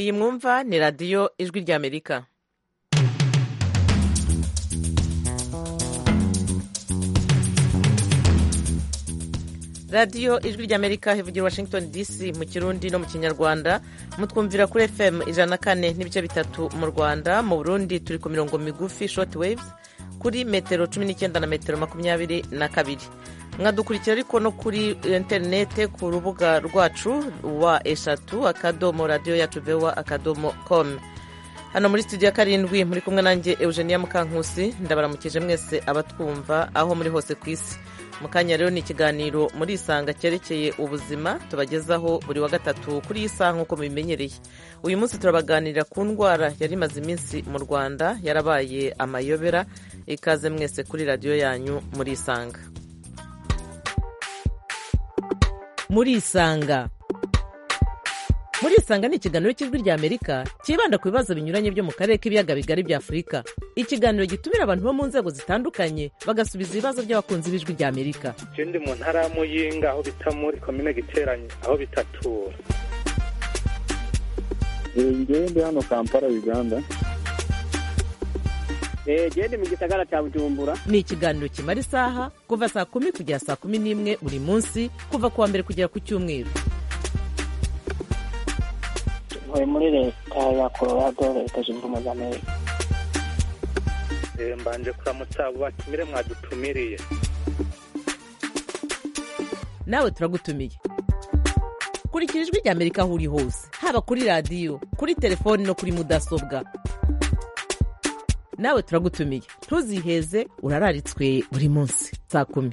iyi mwumva ni radiyo ijwi ry'amerika radiyo ijwi ry'amerika ivugira washington dc mu kirundi no mu kinyarwanda mutwumvira kuri fm ijana na kane n'ibice bitatu mu rwanda mu burundi turi ku mirongo migufi short waves kuri metero cumi n'icyenda na metero makumyabiri na kabiri mwadukurikira ariko no kuri interinete ku rubuga rwacu wa eshatu akadomo radiyo yacu vewa akadomo komu hano muri studio ya karindwi muri kumwe nanjye eugenia mukankusi ndabaramukije mwese abatwumva aho muri hose ku isi mu kanya rero ni ikiganiro muri isanga cyerekeye ubuzima tubagezaho buri wa gatatu kuri iyi saha nk'uko mubimenyereye uyu munsi turabaganirira ku ndwara yari imaze iminsi mu rwanda yarabaye amayobera ikaze mwese kuri radiyo yanyu muri isanga muri isanga muri isanga ni ikiganiro cy'ijwi rya amerika cyibanda ku bibazo binyuranye byo mu karere k'ibiyaga bigari bya afurika ikiganiro gitumira abantu bo mu nzego zitandukanye bagasubiza ibibazo by'abakunzi b'ijwi rya amerika je ndi mu ntara ya muyinga aho bita muri komine giteranye aho bitatura njyewe ndi hano kampala uganda genda mu gisagara cya bujumbura ni ikiganiro kimara isaha kuva saa kumi kugera saa kumi n'imwe buri munsi kuva ku wa mbere kugera ku cyumweru ntuye muri leta ya colorado leta zunze ubumwe z'amerika Eh, mbanje kuramutsa abo batumire mwadutumiriye nawe turagutumiye kurikira ijwi rya amerika aho uri hose haba kuri radiyo kuri telefoni no kuri mudasobwa nawe turagutumiye ntuziheze urararitswe buri munsi saa kumi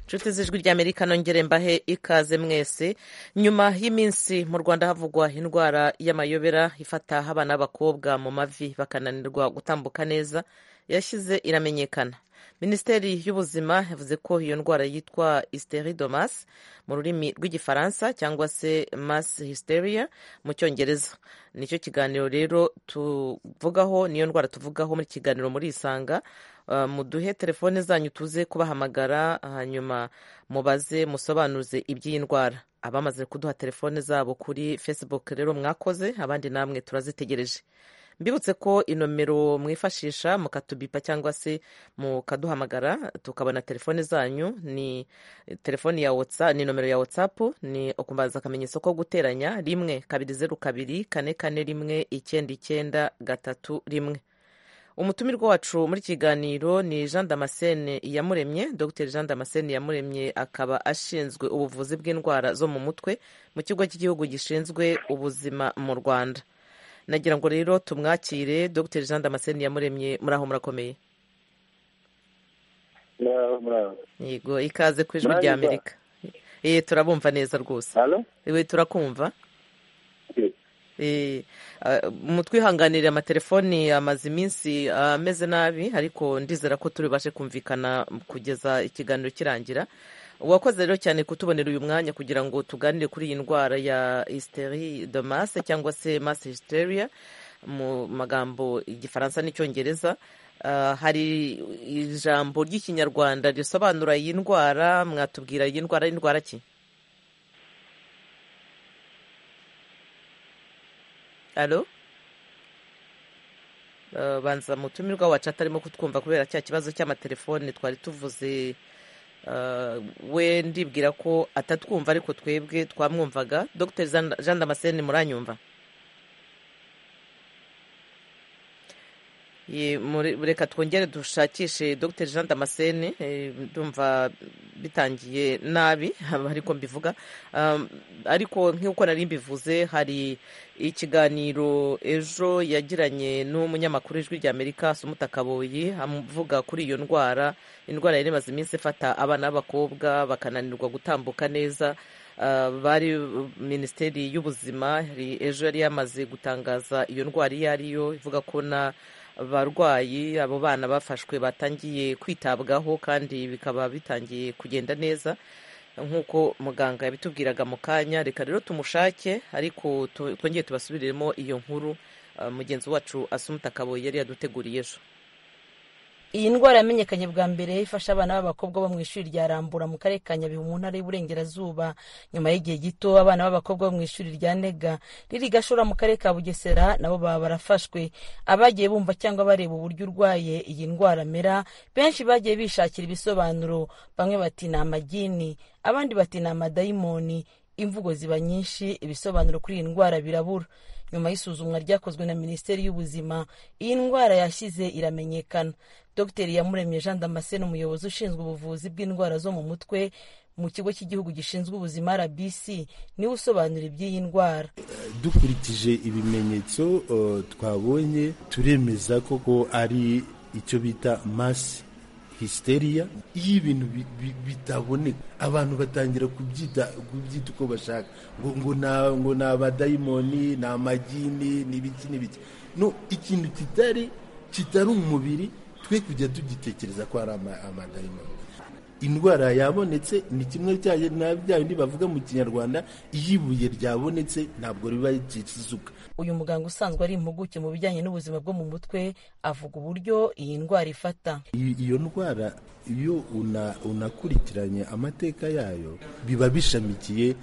nshuti z'ijwi ry'amerika nongere mbahe ikaze mwese nyuma y'iminsi mu rwanda havugwa indwara y'amayobera ifata abana b'abakobwa mu mavi bakananirwa gutambuka neza yashyize iramenyekana minisiteri y'ubuzima yavuze ko iyo ndwara yitwa hysteridomas mu rurimi rw'igifaransa cyangwa se mass hysteria mu cyongereza nicyo kiganiro rero tuvugaho niyo ndwara tuvugaho muri kiganiro muri isanga Uh, muduhe telefone zanyu tuze kubahamagara hanyuma mubaze musobanuze iby'iyi ndwara abamaze kuduha telefone zabo kuri facebook rero mwakoze abandi namwe turazitegereje mbibutse ko inomero mwifashisha mukatubipa cyangwa se mukaduhamagara tukabona telefone zanyu ni telefoni ya whatsapp ni nomero ya whatsapp ni ukumbaza akamenyetso ko guteranya rimwe kabiri zeru kabiri kane kane rimwe icyenda icyenda gatatu rimwe umutumirwa wacu muri kiganiro ni jean damascene iyamuremye dr jean damascene iyamuremye akaba ashinzwe ubuvuzi bw'indwara zo mu mutwe mu kigo cy'igihugu gishinzwe ubuzima mu rwanda nagira ngo rero tumwakire dr jean damascene iyamuremye muri aho murakomeye Muraho, muraho. yego ikaze ku ijwi Muraho, rya muraho. amerika eee turabumva neza rwose Halo? ewe turakumva Eh, Eh, ah, mutwihanganire amatelefoni amaze iminsi ah, ameze nabi ariko ndizera ko turi bubashe kumvikana kugeza ikiganiro kirangira wakoze rero cyane kutubonera uyu mwanya kugira ngo tuganire kuri iyi ndwara ya hysteri de masse cyangwa se masse hysteria mu magambo igifaransa n'icyongereza Ah, hari ijambo ry'ikinyarwanda risobanura iyi ndwara mwatubwira iyi ndwara ari indwara ki alo Eh, banza mutumirwa wacu atarimo kutwumva kubera cya kibazo cy'amatelefone twari tuvuze eh, we ndibwira ko atatwumva ariko twebwe twamwumvaga dr Jean- jean damascene muranyumva Ye, muri- reka twongere dushakishe dr jean damascene eh, ndumva bitangiye nabi ariko mbivuga Um, ariko nk'uko nari mbivuze hari ikiganiro ejo yagiranye n'umunyamakuru w'ijwi rya amerika sumuta kaboyi amuvuga kuri iyo ndwara indwara yari imaze iminsi ifata abana b'abakobwa bakananirwa gutambuka neza Uh, bari minisiteri y'ubuzima yari- ejo yari yamaze gutangaza iyo ndwara iyo ari yo ivuga ko na barwayi abo bana bafashwe batangiye kwitabwaho kandi bikaba bitangiye kugenda neza nk'uko muganga yabitubwiraga mu kanya reka rero tumushake ariko tu- twongere tubasubiriremo iyo nkuru uh, mugenzi wacu asumuta kaboyi yari yaduteguriye ejo iyi ndwara yamenyekanye bwa mbere ifasha abana b'abakobwa bo mu ishuri rya rambura mu karere ka nyabihu mu ntara y'uburengerazuba nyuma y'igihe gito abana b'abakobwa bo mu ishuri rya nega riri gashora mu karere ka bugesera nabo baba barafashwe abagiye bumva cyangwa bareba uburyo urwaye iyi ndwara amera benshi bagiye bishakira ibisobanuro bamwe bati ni amagini abandi bati ni amadayimoni imvugo ziba nyinshi ibisobanuro kuri iyi ndwara birabura nyuma y'isuzumwa ryakozwe na minisiteri y'ubuzima iyi ndwara yashyize iramenyekana dr yamuremye jean damascene umuyobozi ushinzwe ubuvuzi bw'indwara zo mu mutwe mu kigo cy'igihugu gishinzwe ubuzima rbc niwe usobanura iby'iyi ndwara dukurikije ibimenyetso eh, twabonye turemeza koko ari icyo bita masi histeriya iyo ibintu bi- bi- bitaboneka abantu batangira kubyita kubyita uko bashaka ngo ngo na- ngo ni abadayimoni ni amagini ni ibiki n'ibiki no ikintu kitari kitari umubiri twe kujya tugitekereza ko ari ama- amadayimoni indwara yabonetse ni kimwe cya na bya bindi bavuga mu kinyarwanda iyo ibuye ryabonetse ntabwo riba rikisuka uyu muganga usanzwe ari impuguke mu bijyanye n'ubuzima bwo mu mutwe avuga uburyo iyi ndwara ifata I- iyo ndwara iyo una- unakurikiranye amateka yayo biba bishamikiye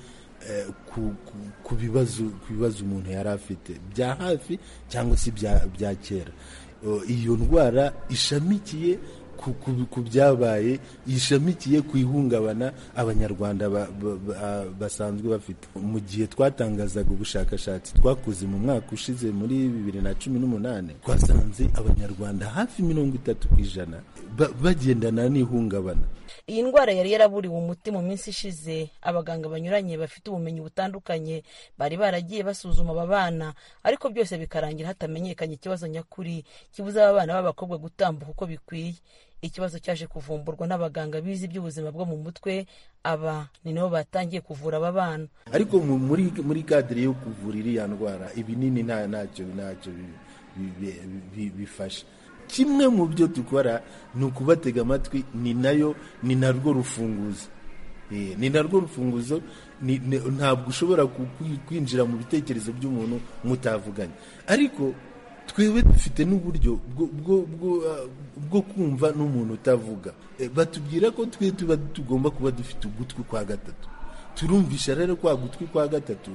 eh, ku- ku- ku bibazo ku bibazo umuntu yari afite bya hafi cyangwa se bya bya kera O, iyo ndwara ishamikiye ku- ku- ku byabaye ishamikiye ku ihungabana abanyarwanda ba- ba- ba- basanzwe bafite mu gihe twatangazaga ubushakashatsi twakoze mu mwaka ushize muri bibiri na cumi n'umunani twasanze abanyarwanda hafi mirongo itatu ku ijana ba- bagendana n'ihungabana iyi ndwara yari yaraburiwe umuti mu minsi ishize abaganga banyuranye bafite ubumenyi butandukanye bari baragiye basuzuma aba bana ariko byose bikarangira hatamenyekanye ikibazo nyakuri kibuza aba bana b'abakobwa gutambuka uko bikwiye ikibazo cyaje kuvumburwa n'abaganga bize iby'ubuzima bwo mu mutwe aba ni nabo batangiye kuvura aba bana ariko mu- muri muri kadire yo kuvura iriya ndwara ibinini nta ntacyo ntacyo bi- bi- bi- bi- bifasha kimwe mu byo dukora ni ukubatega amatwi ni nayo ni narwo rufunguzo Eh, ni narwo rufunguzo ni- ni- ntabwo ushobora ku- ku- kwinjira mu bitekerezo by'umuntu mutavuganye ariko twebwe dufite n'uburyo bwo- bwo- bwo, ah, bwo kumva n'umuntu utavuga Eh, batubwira ko twe tuba tugomba kuba dufite ugutwi kwa gatatu turumvisha rero kwa gutwi kwa gatatu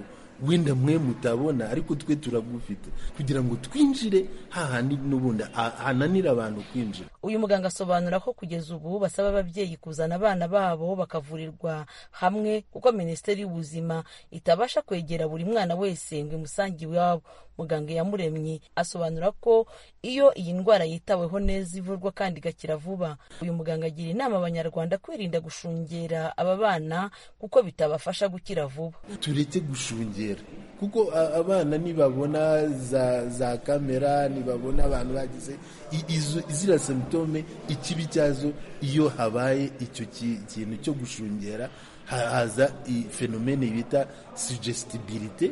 wenda mwe mutabona ariko twe turagufite kugira ngo twinjire hahandi n'ubundi ha- hananira abantu kwinjira uyu muganga asobanura ko kugeza ubu basaba ababyeyi kuzana abana babo bakavurirwa hamwe kuko minisiteri y'ubuzima itabasha kwegera buri mwana wese ngo imusange iwabo muganga yamuremye asobanura ko iyo iyi ndwara yitaweho neza ivurwa kandi igakira vuba uyu muganga agira inama abanyarwanda kwirinda gushungera aba bana kuko bitabafasha gukira vuba tureke gushungera kuko a- abana nibabona za, za kamera nibabona abantu bagize i- izo- ziriya symptome ikibi cyazo iyo habaye icyo ki- kintu cyo gushungera haza fenomene bita suggestibility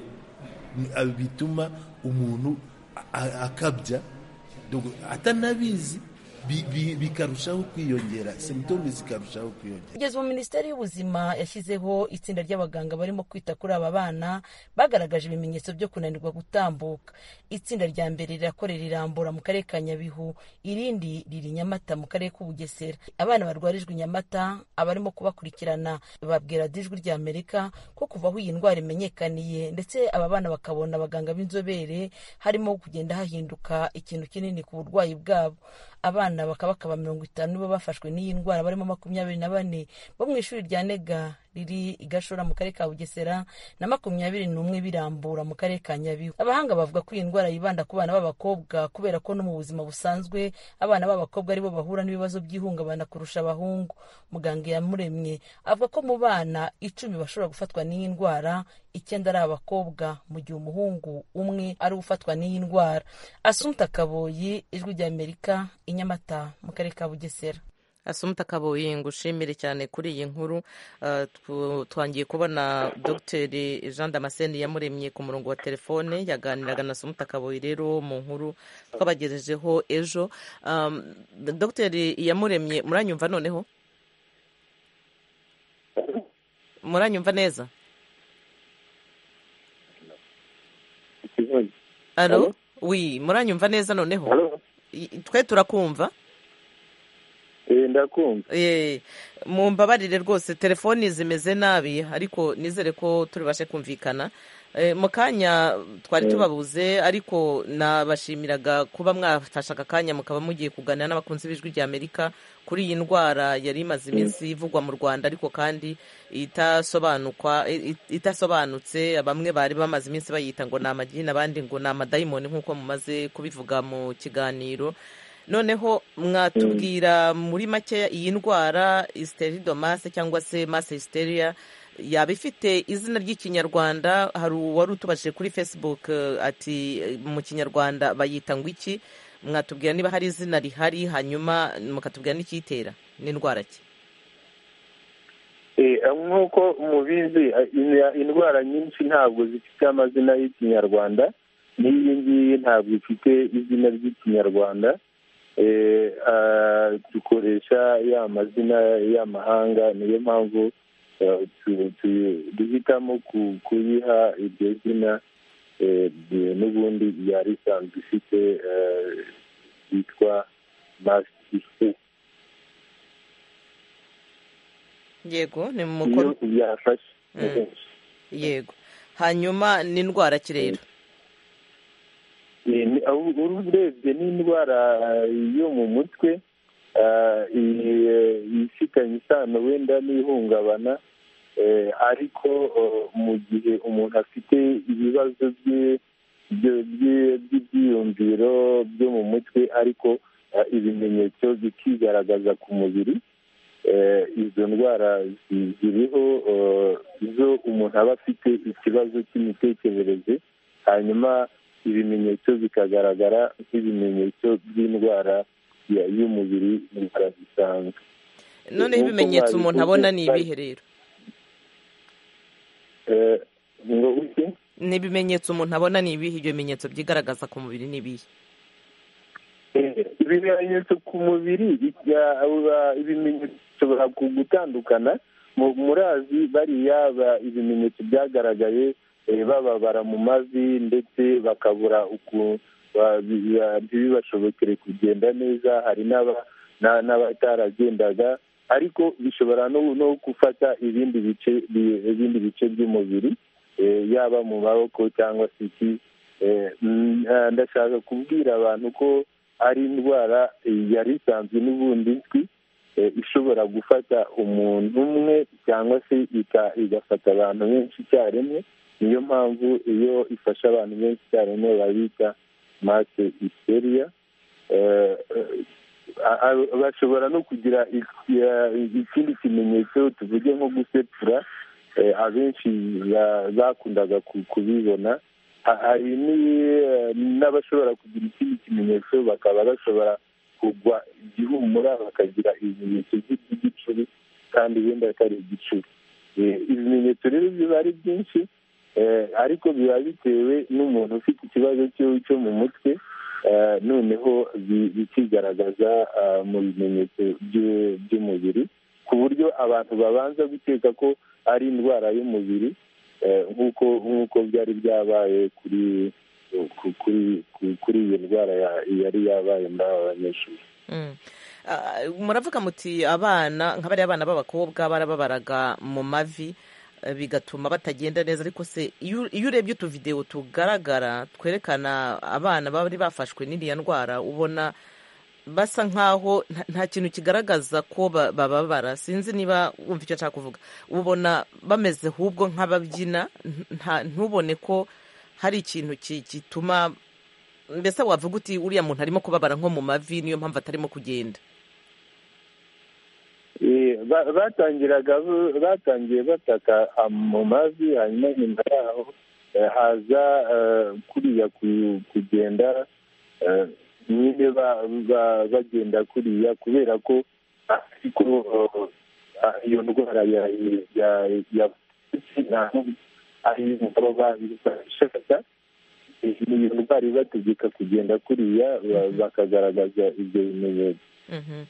ni- a- bituma umuntu a- a- akabya Dogo- atanabizi bi- bi- bikarushaho kwiyongera symptome zikarushaho kwiyongera kugeza ubu minisiteri y'ubuzima yashyizeho itsinda ry'abaganga barimo kwita kuri aba bana bagaragaje ibimenyetso byo kunanirwa gutambuka itsinda rya mbere rirakorera irambura mu karere ka nyabihu irindi riri i nyamata mu karere k'ubugesera abana barwarijwe i nyamata abarimo kubakurikirana babwira dijwi rya amerika ko kuva aho iyi ndwara imenyekaniye ndetse aba bana bakabona abaganga b'inzobere harimo kugenda hahinduka ikintu kinini ku burwayi bwabo abana bakabakaba mirongo itanu nibo bafashwe n'iyi ndwara barimo makumyabiri na bane bo mu ishuri rya nega riri i gashora mu karere ka bugesera na makumyabiri n'umwe birambura mu karere ka nyabihu abahanga bavuga ko iyi ndwara yibanda ku bana b'abakobwa kubera ko no mu buzima busanzwe abana b'abakobwa aribo bahura n'ibibazo by'ihungabana kurusha abahungu muganga yamuremye avuga ko mu bana icumi bashobora gufatwa n'iyi ndwara icyenda ari abakobwa mu gihe umuhungu umwe ari ufatwa n'iyi ndwara asumta kaboyi ijwi rya amerika i nyamata mu karere ka bugesera asumta kabuye ngo ushimire cyane kuri iyi nkuru Uh, tw- twangiye kubona dr jean damascene yamuremye ku murongo wa telefone yaganiraga na asumta kabuye rero mu nkuru twabagejejeho ejo Um, dr yamuremye muranyumva noneho muranyumva neza ikibazo alo Alo? wi muranyumva neza noneho Halo? I- twe turakumva ndakumva Eh, mumbabarire rwose telefoni zimeze nabi ariko nizere ko turibashe kumvikana Eh, mu kanya twari tubabuze ariko nabashimiraga kuba mwafashe aka kanya mukaba mugiye kuganira n'abakunzi b'ijwi rya amerika kuri iyi ndwara yari imaze iminsi ivugwa mu rwanda ariko kandi itasobanukwa i- i- itasobanutse bamwe bari bamaze iminsi bayita ngo ni amagini abandi ngo ni amadayimoni nk'uko mumaze kubivuga mu kiganiro noneho mwatubwira muri make iyi ndwara isteridomase cyangwa se masse hysteria yaba ifite izina ry'ikinyarwanda hari uwari utubajije kuri facebook eh, ati eh, mu kinyarwanda bayita ngo iki mwatubwira niba hari izina rihari hanyuma mukatubwira n'icyitera n'indwara ki Eh, nk'uko mubizi eh, in- indwara nyinshi ntabwo zifite amazina y'ikinyarwanda n'iyi ngiyi ntabwo ifite izina ry'ikinyarwanda Eh, ah, dukoresha ya mazina y'amahanga niyo mpamvu eh, tu- tu- duhitamo ku- kuyiha iryo zina eh, de- n'ubundi yari isanzwe ifite eh, yitwa masitifu yego ni mu iyo mukoro yafashe Mm. yego hanyuma ni indwara ki rero Ni- ni- aho- urebye n'indwara yo mu mutwe ah, i- ifitanye isano wenda n'ihungabana eh, ariko eh, mu gihe umuntu afite ibibazo bye- byo- bye- by'ibyiyumviro byo mu mutwe ariko ah, ibimenyetso bikigaragaza ku mubiri eh, izo ndwara zi- ziriho eh, zo umuntu aba afite ikibazo cy'imitekerereze hanyuma ibimenyetso bikagaragara nk'ibimenyetso by'indwara ya- y'umubiri indwara zisanzwe noneho nk'uko ibimenyetso umuntu abona ni babivuze, ibihe rero Eh, ngo uke ni ibimenyetso umuntu abona ni ibihe ibyo bimenyetso byigaragaza ku mubiri ni ibihe Eh, ibimenyetso ku mubiri bijya- aba- ibimenyetso bishobora ku- gutandukana Mu- murazi bariya ba- ibimenyetso byagaragaye eh, bababara mu mavi ndetse bakabura uku ba- bi- ba- ntibibashobokere kugenda neza hari n'aba- na- n'abataragendaga ariko bishobora no no gufata ibindi bice bi- ibindi bice by'umubiri eh, yaba mu maboko cyangwa se iki Eh, mm, eh, ndashaka kubwira abantu ko ari indwara eh, yari isanzwe n'ubundi izwi eh, ishobora gufata umuntu umwe cyangwa se ika- igafata abantu benshi icyarimwe niyo mpamvu iyo ifashe abantu benshi icyarimwe babita mase isteriya Eh, eh, a- a- bashobora no kugira iki- eh, ikindi kimenyetso tuvuge nko gusepfura Eh, abenshi ba- bakundaga ku- kubibona Ha- hari ni- n'abashobora kugira ikindi kimenyetso bakaba bashobora kugwa igihumura bakagira ibimenyetso by'igicuri kandi wenda atari igicuri Eh, ibimenyetso rero biba ari byinshi eh, ariko biba bitewe n'umuntu ufite ikibazo cyo- cyo mu mutwe eh, noneho bi- bikigaragaza ah, mu bimenyetso byo- by'umubiri ku buryo abantu babanza gukeka ko ari indwara y'umubiri eh, nk'uko nk'uko byari byabaye kuri ku- kuri ku- kuri iyo ndwara ya- yari yabaye muri aba banyeshuri Mm. Ah, muravuga muti abana nka bariya bana b'abakobwa barababaraga mu mavi eh, bigatuma batagenda neza ariko se iyo u- iyo urebye utuvidewo tugaragara twerekana abana bari bafashwe n'iriya ndwara ubona basa nkaho nta- nta kintu kigaragaza ko ba- bababara sinzi niba wumva icyo nshaka kuvuga ubona bameze ahubwo nk'ababyina nta- ntubone ko hari ikintu ki- gituma mbese wavuga uti uriya muntu arimo kubabara nko mu mavi niyo mpamvu atarimo kugenda Eh, ba- batangiraga bu- batangiye bataka ah, mu mavi hanyuma nyuma yaho eh, haza eh, kuriya ku- kugenda eh, nyine ba- ba- bagenda kuriya kubera ko ariko iyo ndwara ya- ya- ya- ntaho ari baba babishaka iyo ndwara ibategeka kugenda kuriya ba- bakagaragaza ibyo bimenyetso Mhm.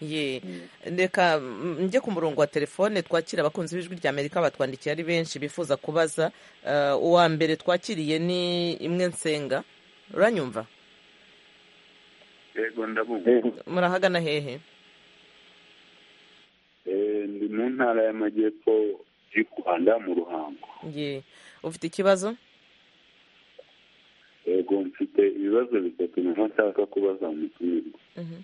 ye reka mm, njye ku murongo wa telefone twakira abakunzi b'ijwi rya amerika batwandikiye ari benshi bifuza kubaza Eh, uwa mbere twakiriye ni imwe nsenga uranyumva yego ndabumva Eh, murahagana hehe mu ntara y'amajyepfo y'u rwanda mu ruhango Ye. ufite ikibazo yego mfite ibibazo bitatu nyuma nshaka kubaza mu mutumirwa Mhm.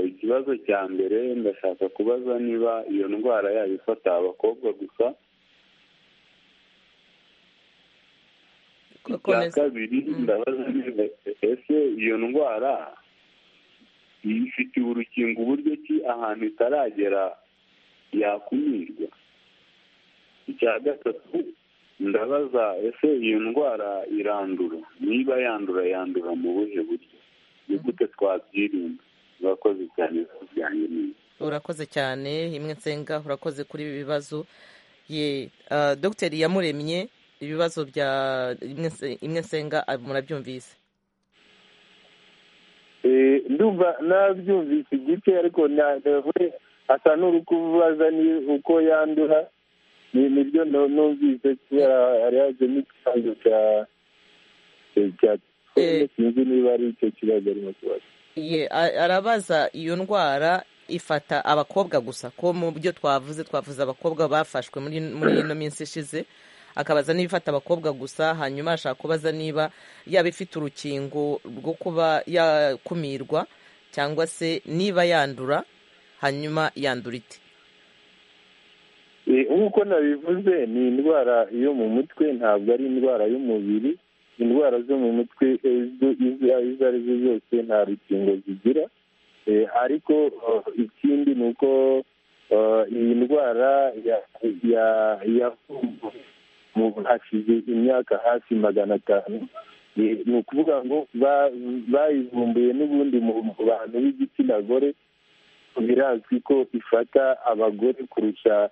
ikibazo cya mbere ndashaka kubaza niba iyo ndwara yaba ifata abakobwa gusa Ko- icya komeza. kabiri ndabaza niba ese iyo ndwara ifitiye urukingo uburyo ki ahantu itaragera yakumirwa icya gatatu ndabaza ese iyo ndwara irandura niba yandura yandura mu buhe buryo ni gute twabyirinda murakoze cyane byanjye neza urakoze cyane imwe nsenga urakoze kuri ibi bibazo ye ah, dogiteri yamuremye ibibazo bya Imwe Nse- imwe nsenga ah, murabyumvise Eh, ndumva nabyumvise igice ariko na- nawe asa n'uri kubaza ni uko yandura ni nibyo nu- numvise kubera hari hajemo ikibazo cya cya- cya Eh. sinzi niba ari icyo kibazo arimo kubaza ye a- arabaza iyo ndwara ifata abakobwa gusa ko mu byo twavuze twavuze abakobwa bafashwe muri muri ino minsi ishize akabaza niba ifata abakobwa gusa hanyuma ashaka kubaza niba yaba ifite urukingo rwo kuba yakumirwa cyangwa se niba yandura hanyuma yandura ite Eh, nk'uko nabivuze ni indwara yo mu mutwe ntabwo ari indwara y'umubiri indwara zo mu mutwe eh, zo- izo izo ari zo zose nta rukingo zigira Eh, ariko eh, ikindi ni uko eh, iyi ndwara ya- ya- yavumbuwe mu hashize imyaka hafi magana atanu Eh, ni ukuvuga ngo ba- bayivumbuye n'ubundi mu bantu b'igitsina gore birazwi ko ifata abagore kurusha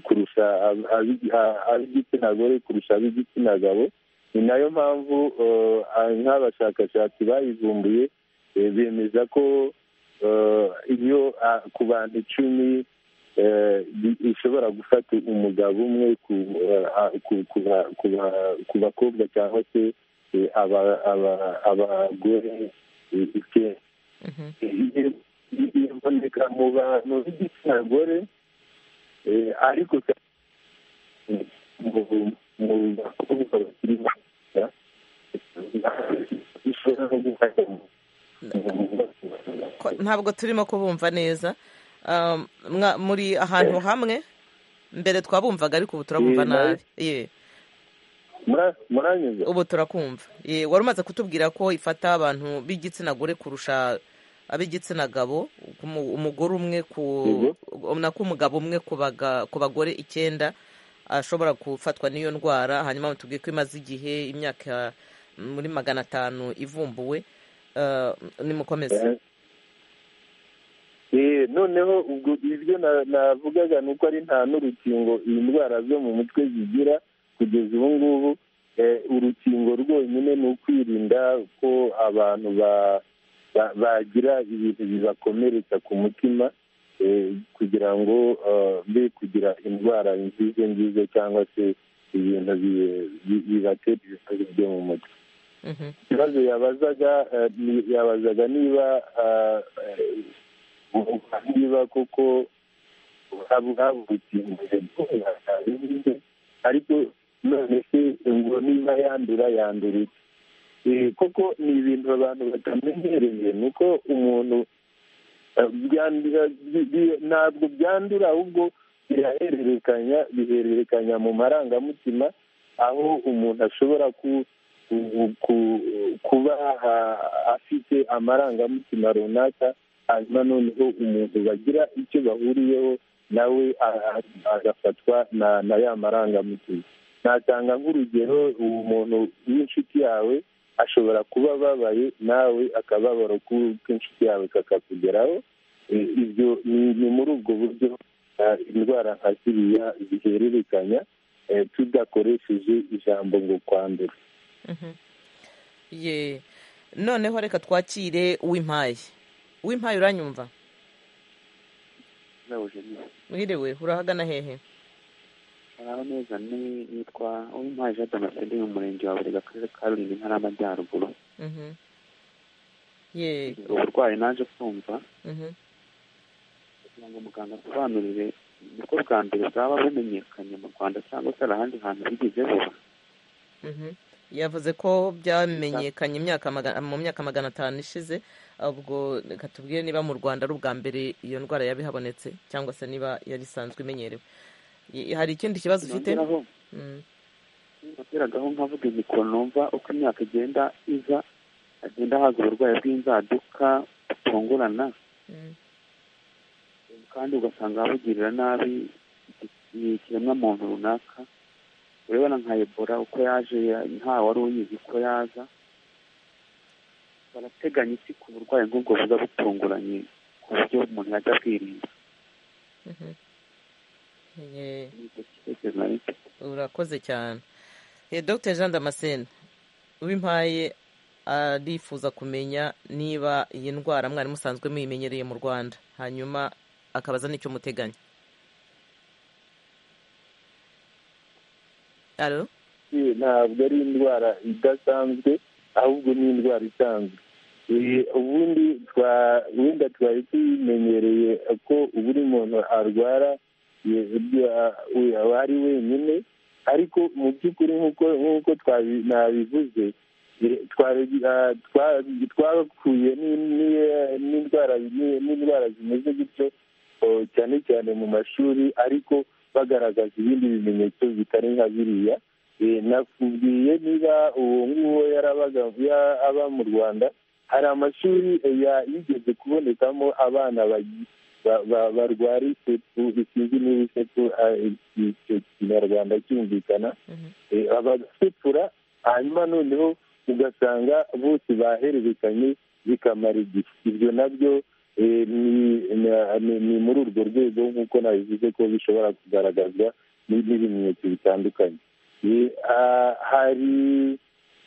kurusha ab- abi- a- ab'igitsina gore kurusha ab'igitsina gabo ni nayo mpamvu eh, a- nk'abashakashatsi bayivumbuye eh, bemeza ko eh, iyo ah, ku bantu icumi eh, bi- ishobora gufata umugabo umwe ku eh, a- ku- ku ba- ku ba- ku bakobwa cyangwa se eh, aba- aba- abagore eh, icyenda Mhm. iboneka mu bantu b'igitsina gore eh, ariko cyane mu- mu bakobwa bakiri batoya bishobora no gufata mu- Ko- ntabwo turimo kubumva neza Um, mwa- muri ahantu hamwe mbere twabumvaga ariko ubu turabumva Eh, nawe- nabi ye Mura- muranyuze ubu turakumva Ye, wari umaze kutubwira ko ifata abantu b'igitsina gore kurusha ab'igitsina gabo umu- umugore umwe ku nako umugabo umwe ku baga- ku bagore icyenda ashobora gufatwa n'iyo ndwara hanyuma tubwiye ko imaze igihe imyaka muri magana atanu ivumbuwe Eh, nimukomeze Eh, noneho ubwo ibyo na- navugaga ni uko ari nta n'urukingo iyi ndwara zo mu mutwe zigira kugeza ubu ngubu eh, urukingo rwonyine ni ukwirinda ko abantu ba- ba- bagira ibintu bibakomeretsa ku mutima eh, kugira ngo eh, be kugira indwara nziza nziza cyangwa se ibintu bi- bi- bibatera ibibazo byo mu mutwe Mhm. ikibazo yabazaga eh, ni- yabazaga niba eh, eh, niba koko haba haba urukingo rw'indwara yarinze, ariko none se ngo niba yandura yandura iki Eh, koko ni ibintu abantu batamenyereye ni uko umuntu eh, byandura bi- bi- ntabwo byandura ahubwo birahererekanya bihererekanya mu marangamutima aho umuntu ashobora ku ku- ku- kuba aha- afite amarangamutima runaka hanyuma noneho umuntu bagira icyo bahuriyeho nawe a- a- agafatwa na na ya marangamutima natanga nk'urugero uwo muntu w'inshuti yawe ashobora kuba ababaye nawe akababaro k'u- k'inshuti yawe kakakugeraho Eh, ibyo ni ni muri ubwo buryo eh, indwara nka ziriya zihererekanya eh, tudakoresheje ijambo ngo kwandura ye noneho reka twakire uw'impaye uw'impaye uranyumva mwiriwe urahagana hehe haraho neza nitwa uw'impaye jean damascene mu murenge wa burega akarere ka rulindo intara y'amajyaruguru Mhm. ye uburwayi naje kumva mhm. kugira ngo muganga asobanurire niko bwa mbere bwaba bumenyekanye mu rwanda cyangwa se hari ahandi hantu bigeze vuba Mhm. yavuze ko byamenyekanye imyaka maga- mu myaka magana atanu ishize ubwo reka tubwire niba mu rwanda ari ubwa mbere iyo ndwara yaba ihabonetse cyangwa se niba yari isanzwe imenyerewe I- hari ikindi kibazo ufite nongeraho Mm. nongeragaho nkavuga imikoro numva uko imyaka igenda iza hagenda haza uburwayi bw'inzaduka butungurana Mm. kandi ugasanga abugirira nabi iki- ikiremwa muntu runaka urebana nka ebola uko yaje ya- nta wari uyizi ko yaza barateganya iki ku burwayi nk'ubwo buza butunguranye ku buryo umuntu yajya bwirinda Mhm. Eh, ni icyo gitekerezo nari mfite urakoze cyane Eh, dr jean damascene uwimpaye arifuza kumenya niba iyi ndwara mwari musanzwe muyimenyereye mu rwanda hanyuma akabaza n'icyo muteganya alo Eh, ntabwo ari indwara idasanzwe ahubwo ni indwara isanzwe Eh, ubundi twa- wenda twari tuyimenyereye ko uburi muntu arwara ye- bya- we- aba ari wenyine ariko mu by'ukuri nk'uko- nk'uko twabi- nabivuze eh, twari- ah, twa- twahuye ni- ni- n'indwara ni- n'indwara zimeze gutyo oh, cyane cyane mu mashuri ariko bagaragaza ibindi bimenyetso bitari nka biriya Eh, nakubwiye niba uwo nguwo yarabaga ya- aba mu rwanda hari amashuri eh, ya- yigeze kubonekamo abana bagi- ba- ba- barwara isepu isinzi niba isepu ah, icyo kinyarwanda cyumvikana Mhm. Eh, bagasepura hanyuma noneho ugasanga bose bahererekanye bikamara igihe ibyo nabyo eh, ni- ni- ni- ni muri urwo rwego nk'uko nabivuze ko bishobora kugaragazwa n- n'ibimenyetso bitandukanye Eh, ah, hari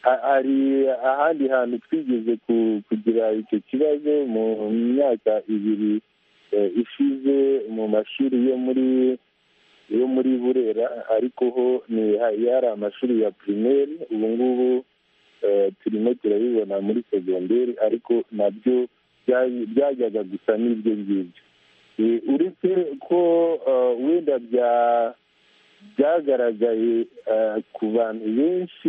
ha- hari ahandi hantu twigeze ku- kugira icyo kibazo mu myaka ibiri eh, ishize mu mashuri yo muri yo muri burera ariko ho ni ha- yari amashuri ya pirimeri ubu ngubu eh, turimo turabibona muri segonderi ariko nabyo bya- byajyaga gusa n'ibyo ngibyo Eh, uretse ko eh, wenda bya byagaragaye eh, ku bantu benshi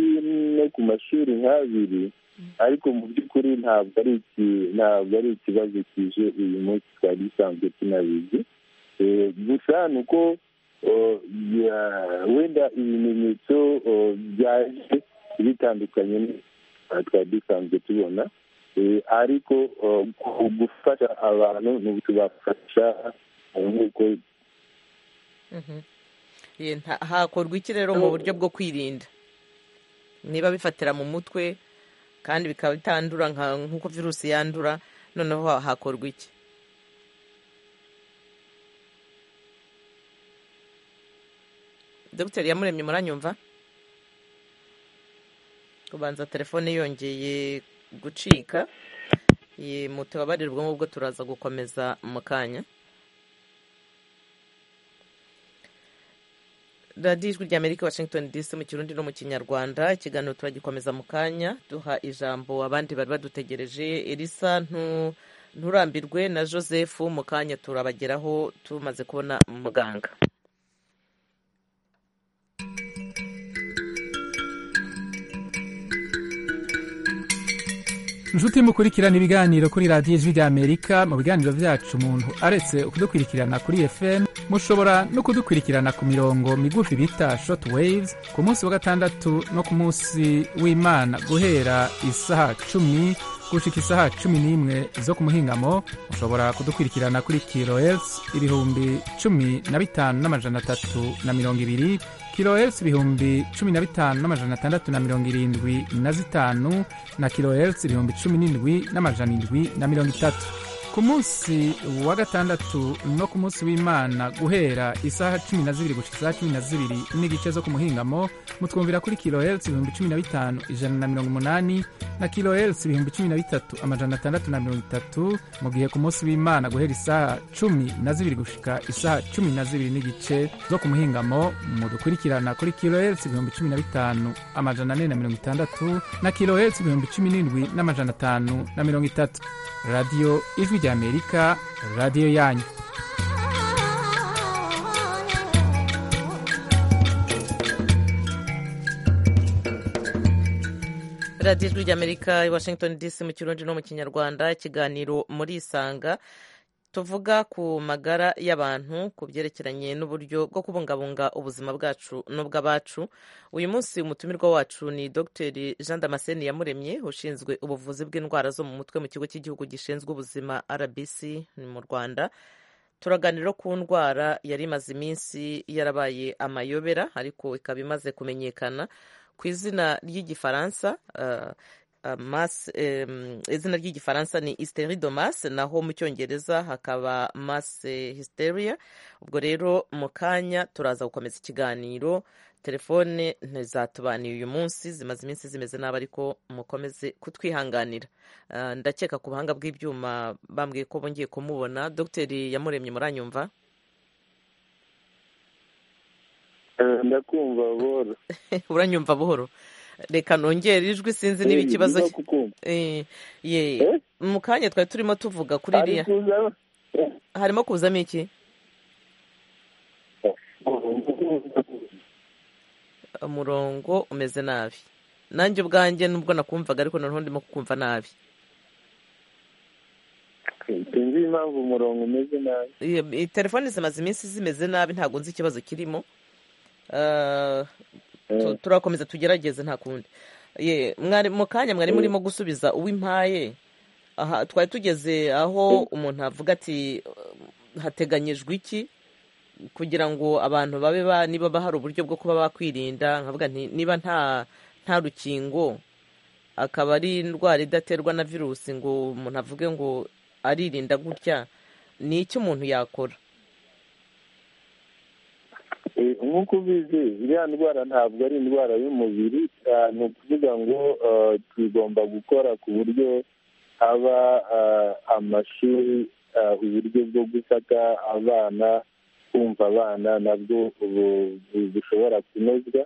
no ku mashuri nk'abiri ariko mu by'ukuri ntabwo ari iki ntabwo ari ikibazo kije uyu munsi twari dusanzwe tunabizi Eh, gusa ni uko eh, ya- wenda ibimenyetso eh, byaje bitandukanye n'ibyo twari dusanzwe tubona Eh, ariko eh, ku gufasha abantu ni ukubafasha eh, nk'uko Mhm. Ye, nta- hakorwa iki rero mu buryo bwo kwirinda niba bifatira mu mutwe kandi bikaba bitandura nka- nk'uko virusi yandura noneho ha- hakorwa iki dogiteri yamuremye muranyumva kubanza telefone yongeye gucika Ye, mutababarire ubwo ngubwo turaza gukomeza mu kanya radiyo ijwi rya amerika washington dc mu kirundi no mu kinyarwanda ikiganiro turagikomeza mu kanya duha ijambo abandi bari badutegereje elisa ntu- nturambirwe na joseph mu kanya turabageraho tumaze kubona muganga inshuti mukurikirana ibiganiro kuri radiyo ijwi ry'amerika mu biganiro byacu umuntu aretse kudukurikirana kuri fm mushobora no kudukurikirana ku mirongo migufi bita short waves ku munsi wa gatandatu no ku munsi w'imana guhera isaha cumi gushika isaha cumi n'imwe zo ku muhingamo mushobora kudukurikirana kuri kilohertz ibihumbi cumi na bitanu n'amajana atatu na mirongo ibiri kilohertz ibihumbi cumi na bitanu n'amajana atandatu na mirongo irindwi na zitanu na kilohertz ibihumbi cumi n'indwi n'amajana indwi na mirongo itatu ku munsi wa gatandatu no ku munsi w'imana guhera isaha cumi na zibiri gushika isaha cumi na zibiri n'igice zo ku muhingamo mutwumvira kuri kilohertz ibihumbi cumi na bitanu ijana na mirongo umunani na kilohertz ibihumbi cumi na bitatu amajana atandatu na mirongo itatu mu gihe ku munsi w'imana guhera isaha cumi na zibiri gushika isaha cumi na zibiri n'igice zo ku muhingamo mudukurikirana kuri kilohertz ibihumbi cumi na bitanu amajana ane na mirongo itandatu na kilohertz ibihumbi cumi n'indwi n'amajana atanu na mirongo itatu radiyo ijwi ry'amerika radiyo yanyu radiyo ijwi ry'amerika i washington dc mu kirundi no mu kinyarwanda ikiganiro muri isanga tuvuga ku magara y'abantu ku byerekeranye n'uburyo bwo kubungabunga ubuzima bwacu n'ubw'abacu uyu munsi umutumirwa wacu ni dr jean damascene yamuremye ushinzwe ubuvuzi bw'indwara zo mu mutwe mu kigo cy'igihugu gishinzwe ubuzima rbc mu rwanda turaganira ku ndwara yari imaze iminsi yarabaye amayobera ariko ikaba imaze kumenyekana ku izina ry'igifaransa uh, uh, mas- em, izina ry'igifaransa ni hysteridomas naho mu cyongereza hakaba mas hysteria ubwo rero mu kanya turaza gukomeza ikiganiro telefone ntizatubaniye uyu munsi zimaze iminsi zimeze nabi ariko mukomeze kutwihanganira Uh, ndakeka ku buhanga bw'ibyuma bambwiye ko bongeye kumubona dogiteri yamuremye muranyumva Eh, ndakumva buhoro uranyumva buhoro reka nongere ijwi sinzi niba Eh, ikibazo niba ki- kukumva. Eh, ye- Eh? mu kanya twari turimo tuvuga kuri Ari iriya kuza harimo kuzamo iki umurongo umeze nabi nanjye ubwanjye nubwo nakumvaga ariko noneho ndimo kukumva nabi sinzi impamvu umurongo umeze nabi Iyo- i- telefoni zimaze iminsi zimeze nabi ntabwo nzi ikibazo kirimo Ah, tu- Eh. turakomeza tugerageze nta kundi Ye, mwari- mu kanya mwari murimo gusubiza uw'impaye aha twari tugeze aho umuntu avuga ati "Eh, hateganyijwe iki kugira ngo abantu babe ba niba ba- hari uburyo bwo kuba bakwirinda nkavuga nti niba nta nta rukingo akaba ari indwara idaterwa na virusi ngo umuntu avuge ngo aririnda gutya ni iki umuntu yakora Eh, nk'uko ubizi iriya ndwara ntabwo ari indwara y'umubiri ah, ni ukuvuga ngo ah, tugomba gukora ku buryo haba ah, amashuri ah, uburyo bwo gufata abana kumva abana nabwo bu- bu- bushobora kunozwa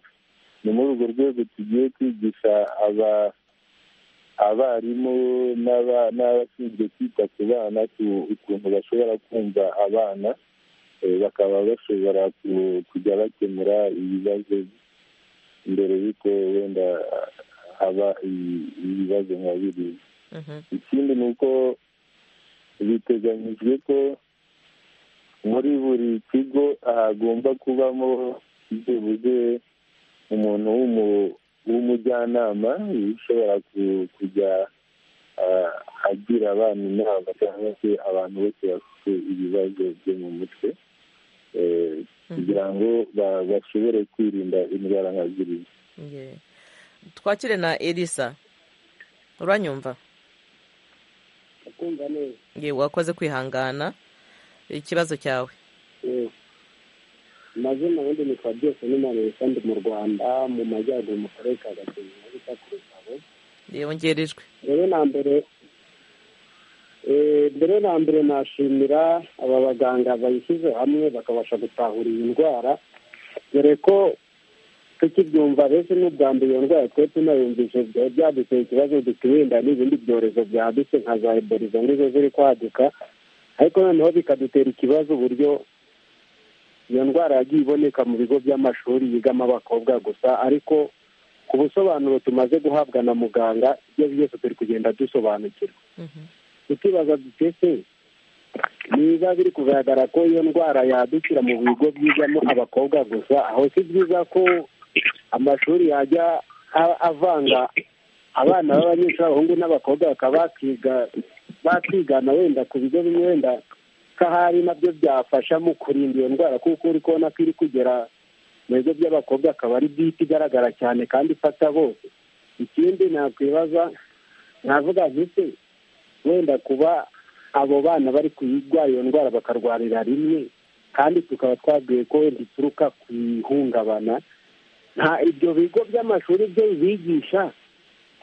ni muri urwo rwego tugiye kwigisha aba- abarimu n'aba- n'abashinzwe kwita ku bana ku- ukuntu bashobora kumva abana eh, bakaba bashobora ku- kujya bakemura ibibazo mbere y'uko wenda haba i- ibibazo nka biriya Mhm. ikindi ni uko biteganyijwe ko muri buri kigo hagomba kubamo byibuze umuntu w'umu- w'umujyanama ushobora ku- kujya ah, agira abana inama cyangwa se abantu bose bafite ibibazo byo mu mutwe eh, kugira ngo ba- bashobore kwirinda indwara nka ziriya Ye. twakire na elisa uranyumva kumva neza ye wakoze kwihangana ikibazo cyawe Eh, amazina ubundi nitwa byose n'umwana kandi mu rwanda mu majyaruguru mu karere ka gakenke aho bita ku rutabo yongerejwe mbere na mbere eh, mbere na mbere nashimira aba baganga bayishyize hamwe bakabasha gutahura iyi ndwara dore ko tukibyumva mbese n'ubwa mbere iyo ndwara twe tunayumvise byari byaduteye ikibazo tukirinda n'ibindi byorezo byadutse nka za ebora izo ngizo ziri kwaduka ariko noneho bikadutera ikibazo uburyo iyo ndwara yagiye iboneka mu bigo by'amashuri yigamo abakobwa gusa ariko ku busobanuro tumaze guhabwa na muganga ibyo byose turi kugenda dusobanukirwa Mhm. tukibaza dute se niba biri kugaragara ko iyo ndwara yadukira mu bigo byigamo abakobwa gusa aho si byiza ko amashuri yajya a- avanga abana b'abanyeshuri abahungu n'abakobwa bakaba bakiga bakigana wenda ku bigo bimwe wenda ko ahari nabyo byafasha mu kurinda iyo ndwara kuko uri kubona ko iri kugera mu bigo by'abakobwa akaba ari bwite igaragara cyane kandi ifata bose ikindi nakwibaza navuga ntise wenda kuba abo bana bari kuyirwara iyo ndwara bakarwarira rimwe kandi tukaba twabwiye ko wenda ituruka ku ihungabana nta ibyo bigo by'amashuri byo bibigisha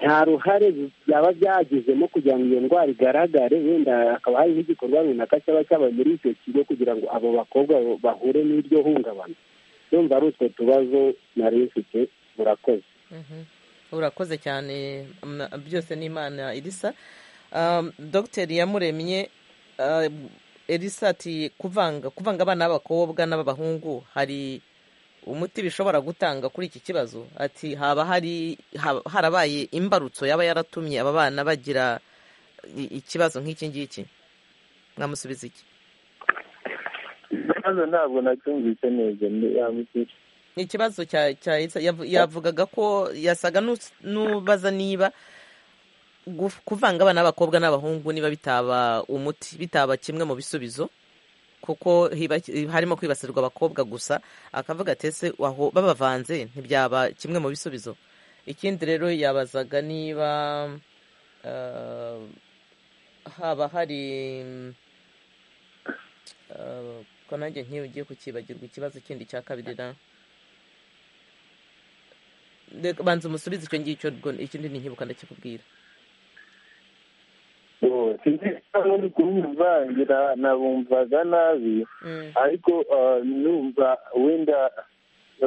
nta ruhare byaba byagizemo kugira ngo iyo ndwara igaragare wenda hakaba hari nk'igikorwa runaka cyaba cyabaye muri icyo kigo kugira ngo abo bakobwa bahure n'iryo hungabana yumva ari utwo tubazo nari mfite murakoze Mhm. urakoze cyane m- byose ni imana elisa Um, dogiteri yamuremye uh, elisa ati kuvanga kuvanga abana b'abakobwa n'ab'abahungu hari umuti bishobora gutanga kuri iki kibazo ati haba hari haba- harabaye imbarutso yaba yaratumye aba bana bagira i- ikibazo nk'iki ngiki mwamusubiza iki ikibazo ntabwo nacyumvise neza ni- yamuti- ni ikibazo cya cya Elsa. Yavu- yavugaga ko yasaga n'us- n'ubaza niba guf- kuvanga abana b'abakobwa n'abahungu niba bitaba umuti bitaba kimwe mu bisubizo kuko hiba, harimo kwibasirwa abakobwa gusa akavuga ati ese aho babavanze ntibyaba kimwe mu bisubizo ikindi rero yabazaga niba eh, haba hari eh, ko nanjye nk'iyo ugiye kukibagirwa ikibazo kindi cya kabiri na Reka banza umusubize icyo ngicyo ubwo ikindi ninkibuka ndakikubwira Oh, sinzi niba uri kumwivangira nabumvaga nabi ariko ah, numva wenda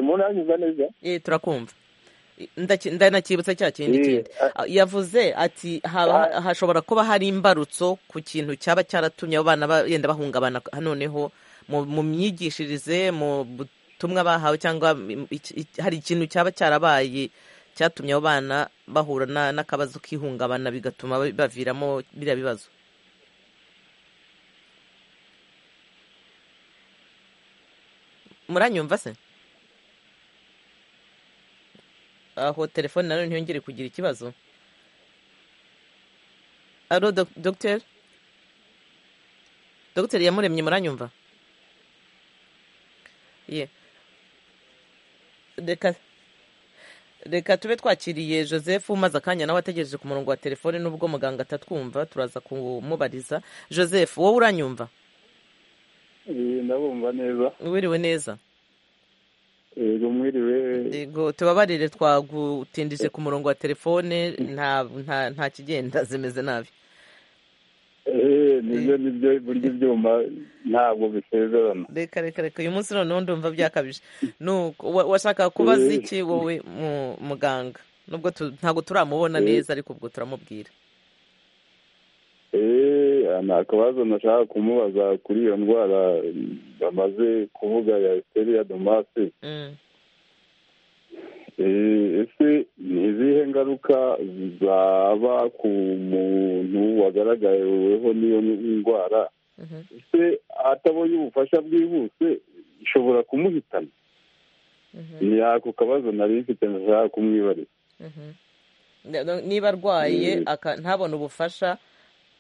munanyumva neza Eh, turakumva Ndaki- ndanakibutsa cya kindi Eh, kindi Ah, yavuze ati haba hashobora kuba hari imbarutso ku kintu cyaba cyaratumye abo bana ba- yenda bahungabana noneho mu mu myigishirize mu butumwa bahawe cyangwa im- iki- iki- hari ikintu cyaba cyarabaye cyatumye abo bana bahura na- n'akabazo k'ihungabana bigatuma ba- baviramo biriya bibazo muranyumva se aho telefone nayo ntiyongere kugira ikibazo alo dok- dogiteri dogiteri yamuremye muranyumva ye reka reka tube twakiriye joseph umaze akanya nawe ategereje ku murongo wa telefone n'ubwo muganga atatwumva turaza kumubariza joseph wowe uranyumva Eh, ndabumva neza wiriwe neza yego mwiriwe yego tubabarire twagutindije ku murongo wa telefone nta nta nta kigenda zimeze nabi Eh, nibyo nibyo burya ibyuma ntabwo bisezerana reka reka reka uyu munsi noneho ndumva byakabije nuko wa- washaka kubaza iki wowe mu- muganga nubwo tu- ntabwo turamubona neza ariko ubwo turamubwira Eh, nta kabazo nashaka kumubaza kuri iyo ndwara bamaze kuvuga ya esteriya domasi Mm. Eh, ese ni izihe ngaruka zaba ku muntu wagaragaweho n'iyo ndwara Mhm. ese atabonye ubufasha bwihuse ishobora kumuhitana Mhm. ni ako kabazo nari mfite nashaka kumwibariza Mhm. Ni- niba arwaye Eh. aka- ntabone ubufasha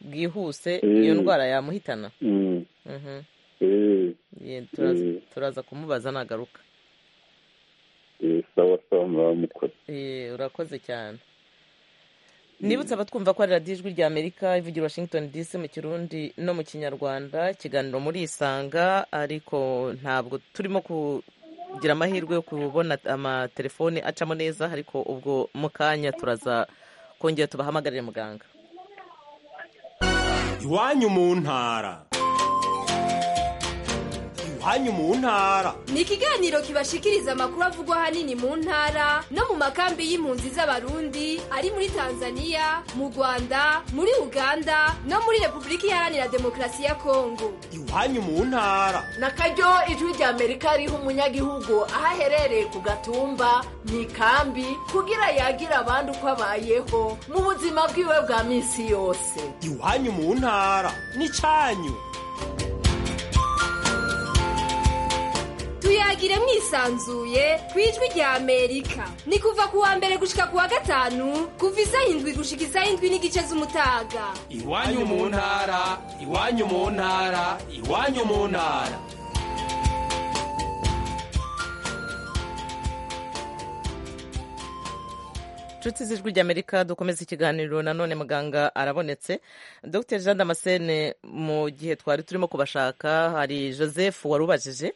bwihuse Eh. iyo ndwara yamuhitana Mm, Mhm. eh, Ye, turaza- Eh. turaza kumubaza nagaruka eh, sawa sawa muraba mukora Eh, urakoze cyane nibutse abatwumva ko ari radiyo ijwi rya amerika ivugira i washington dc mu kirundi no mu kinyarwanda ikiganiro muri isanga ariko ntabwo turimo kugira amahirwe yo kubona amatelefone acamo neza ariko ubwo mu kanya turaza kongera tubahamagarire muganga iwanyu mu ntara iwanyu mu ntara ni ikiganiro kibashikiriza amakuru avugwa ahanini mu ntara no mu makambi y'impunzi z'abarundi ari muri tanzania mu rwanda muri uganda no muri repubulika iharanira demokarasi ya kongo iwanyu mu ntara na karyo ijwi rya amerika riha umunyagihugu aho aherereye ku gatumba mu ikambi kugira yagira abandi uko abayeho mu buzima bwiwe bwa minsi yose iwanyu mu ntara n'icyanyu tuyagire mwisanzuye ku ijwi rya amerika ni kuva ku wa mbere gushika ku wa gatanu kuva isaha indwi gushika isaha indwi n'igice z'umutaga iwanyu mu ntara iwanyu mu ntara iwanyu mu ntara inshuti z'ijwi ry'amerika dukomeza ikiganiro nanone muganga arabonetse dr jean damascene mu gihe twari turimo kubashaka hari joseph wari ubajije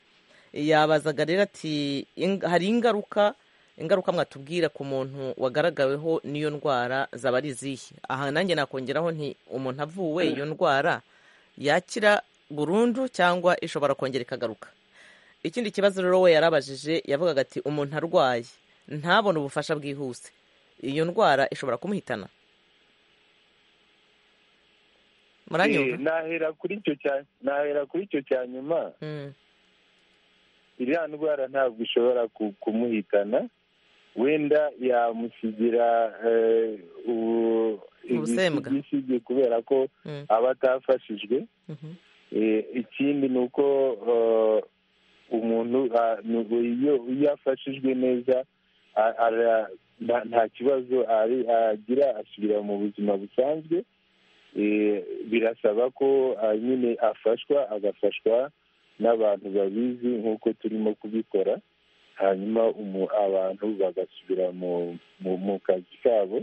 yabazaga rero ati "Ing- hari ingaruka ingaruka mwatubwira ku muntu wagaragaweho n'iyo ndwara zaba ari izihe aha nanjye nakongeraho nti umuntu avuwe iyo ndwara yakira burundu cyangwa ishobora kongera ikagaruka ikindi kibazo rero we yarabajije yavugaga ati umuntu arwaye ntabone ubufasha bwihuse iyo ndwara ishobora kumuhitana Eh, muranyumva nahera kuri icyo cya nahera kuri icyo cya nyuma Mm, iriya ndwara ntabwo ishobora ku- kumuhitana wenda yamusigira eh, ubu- Ubusembwa. ibisige kubera ko Mm. aba atafashijwe Mhm. Eh, ikindi ni uko eh, umuntu ah, ni- iyo iyo afashijwe neza a- ara- nta- nta kibazo ari- agira asubira mu buzima busanzwe Eh, birasaba ko ah, nyine afashwa agafashwa n'abantu babizi nk'uko turimo kubikora hanyuma umu- abantu bagasubira mu mu- mu kazi kabo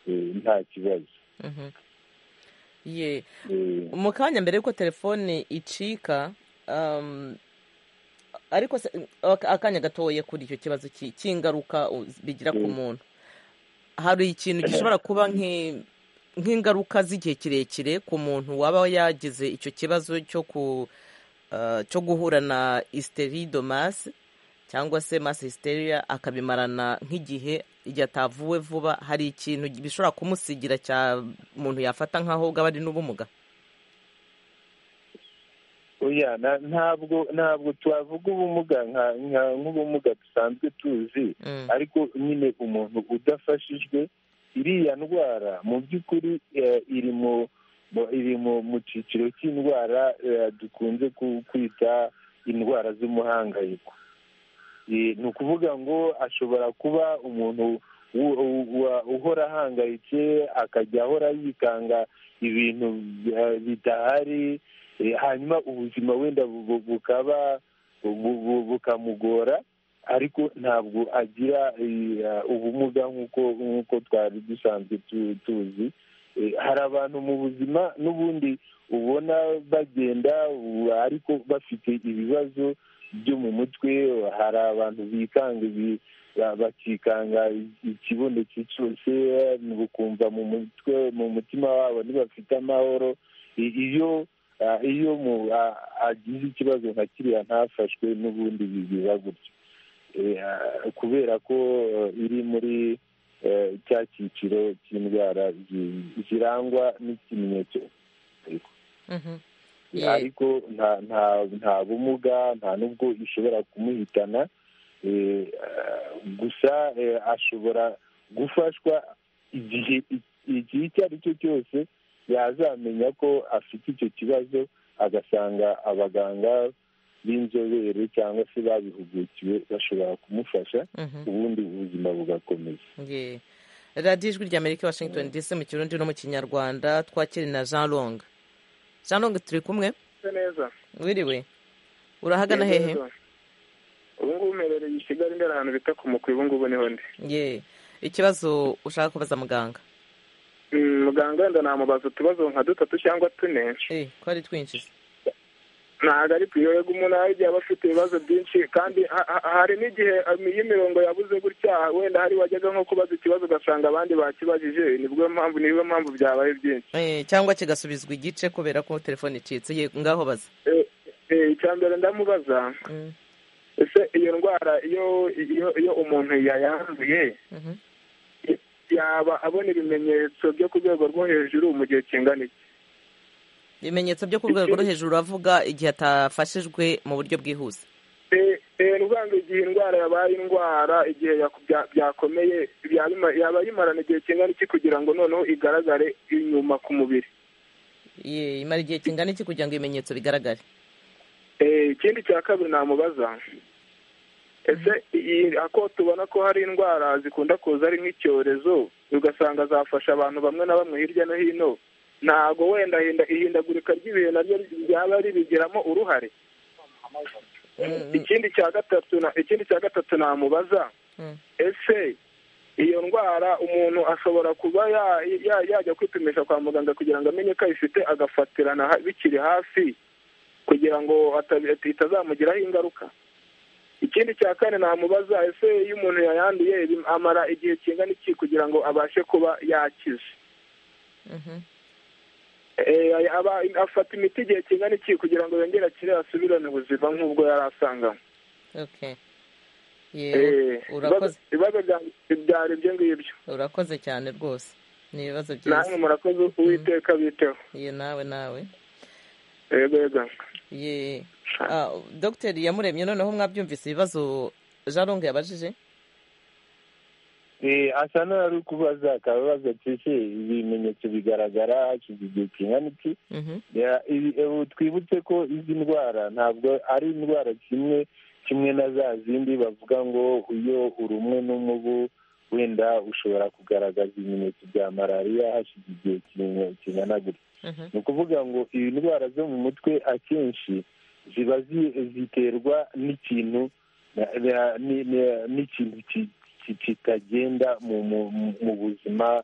eh, nta kibazo Mhm. Ye. Eh, mu kanya mbere y'uko telefone icika um, ariko se- aka- akanya gatoya kuri icyo kibazo ki- cy'ingaruka u- bigira ku Mm. muntu hari ikintu gishobora kuba nk'i- nk'ingaruka z'igihe kirekire ku muntu waba yagize icyo kibazo cyo ku uh, cyo guhura na isteridomasi cyangwa se mass hysteria akabimarana nk'igihe igihe atavuwe vuba hari ikintu bishobora kumusigira cya umuntu yafata nk'aho bwaba ari n'ubumuga oya na- ntabwo ntabwo twavuga ubumuga nka- nka- nk'ubumuga dusanzwe tuzi Mm. ariko nyine umuntu udafashijwe iriya ndwara mu by'ukuri eh, iri mu mu- iri mu mu cyiciro cy'indwara eh, dukunze ku- kwita indwara z'umuhangayiko Eh, ni ukuvuga ngo ashobora kuba umuntu u- u- wa- uhora ahangayitse akajya ahora yikanga ibintu eh, bidahari Eh, hanyuma ubuzima wenda bu- bu- bukaba bu- bu- bukamugora ariko ntabwo agira eh, ubumuga nk'uko nk'uko twari dusanzwe tu- tuzi Eh, hari abantu mu buzima n'ubundi ubona bagenda u- ariko bafite ibibazo byo mu mutwe hari abantu bikanga ibi- ba- bakikanga ikibondo cyose bukumva mu mutwe mu mutima wabo ntibafite amahoro I- iyo ah, iyo mu- ah, agize ikibazo nka kiriya ntafashwe n'ubundi bi- biba gutyo Eh, ah, kubera ko eh, iri muri eh, cya cyiciro cy'indwara zi- zirangwa n'ikimenyetso Mhm. Ye. ariko nta nta nta bumuga nta n'ubwo ishobora kumuhitana eh, ah, gusa eh, ashobora gufashwa igihe igihe icyo ari cyo cyose yazamenya ko afite icyo kibazo agasanga abaganga b'inzobere cyangwa se babihugukiwe bashobora kumufasha Mhm. ubundi ubuzima bugakomeza Ye. radiyo ijwi rya amerika i washington dc mu kirundi no mu kinyarwanda twakiri na jean long jean long turi kumwe neza wiriwe urahagana hehe ubu ngubu mperereye i kigali ndera ahantu bita ku mukwi ubu ngubu niho ndi ye ikibazo ushaka kubaza muganga Mm, muganga wenda namubaza utubazo nka dutatu cyangwa tune eh ko ari twinshi ntabwo ari priorega umuntu hari igihe aba afite ibibazo byinshi kandi ha- ha- hari n'igihe um, iyo imirongo yabuze gutya wenda hari wajyaga nko kubaza ikibazo ugasanga abandi bakibajije nibwo mpamvu niyo mpamvu byabaye byinshi Eh, cyangwa kigasubizwa igice kubera ko telefone icitse ye ngaho baza Eh, eh, icya mbere ndamubaza Mm. ese iyo ndwara iyo iyo iyo umuntu yayanduye Mhm. yaba abona ibimenyetso byo ku rwego rwo hejuru mu gihe kingana iki ibimenyetso byo ku rwego rwo hejuru avuga igihe atafashijwe mu buryo bwihuse Eh, eh, n'ubwandu igihe indwara yabaye indwara igihe yaku- bya- byakomeye bya- bima- yaba yimarana igihe kingana iki kugira ngo noneho igaragare inyuma ku mubiri ye imara igihe kingana iki kugira ngo ibimenyetso bigaragare Eh, ikindi cya kabiri namubaza ese iyi ako tubona ko hari indwara zikunda kuza ari nk'icyorezo ugasanga zafasha abantu bamwe na bamwe hirya no hino ntago wenda hinda- ihindagurika ry'ibihe naryo ryaba ribigiramo uruhare ikindi cya gatatu na- ikindi cya gatatu namubaza Mm. ese iyo ndwara umuntu ashobora kuba ya- ya- yajya kwipimisha kwa muganga kugira ngo amenye ko ayifite agafatirana ha- bikiri hafi kugira ngo atabi- ati- itazamugiraho ingaruka ikindi cya kane namubaza ese iyo umuntu yayanduye bim- amara igihe kingana iki kugira ngo abashe kuba yakize Mhm. Eh, aba- afata imiti igihe kingana iki kugira ngo yongere akire asubirane ubuzima nk'ubwo yari asanganywe okay ye Eh, urakoze ibibazo- ibibazo bya- byari ibyo ngibyo urakoze cyane rwose ni ibibazo byiza namwe murakoze uwiteka biteho ye nawe nawe yego yego ye dogiteri yamuremye noneho mwabyumvise ibibazo jaronge yabajije asa n'uwari kubaza akabaza ati ibimenyetso bigaragara hashize igihe kingana iki ubu twibutse ko izi ndwara ntabwo ari indwara kimwe kimwe na za zindi bavuga ngo iyo urumwe n'umubu wenda ushobora kugaragaza ibimenyetso bya malariya hashize igihe kingana gutya ni ukuvuga ngo iyi ndwara zo mu mutwe akenshi ziba ziterwa n'ikintu n'ikintu kitagenda mu buzima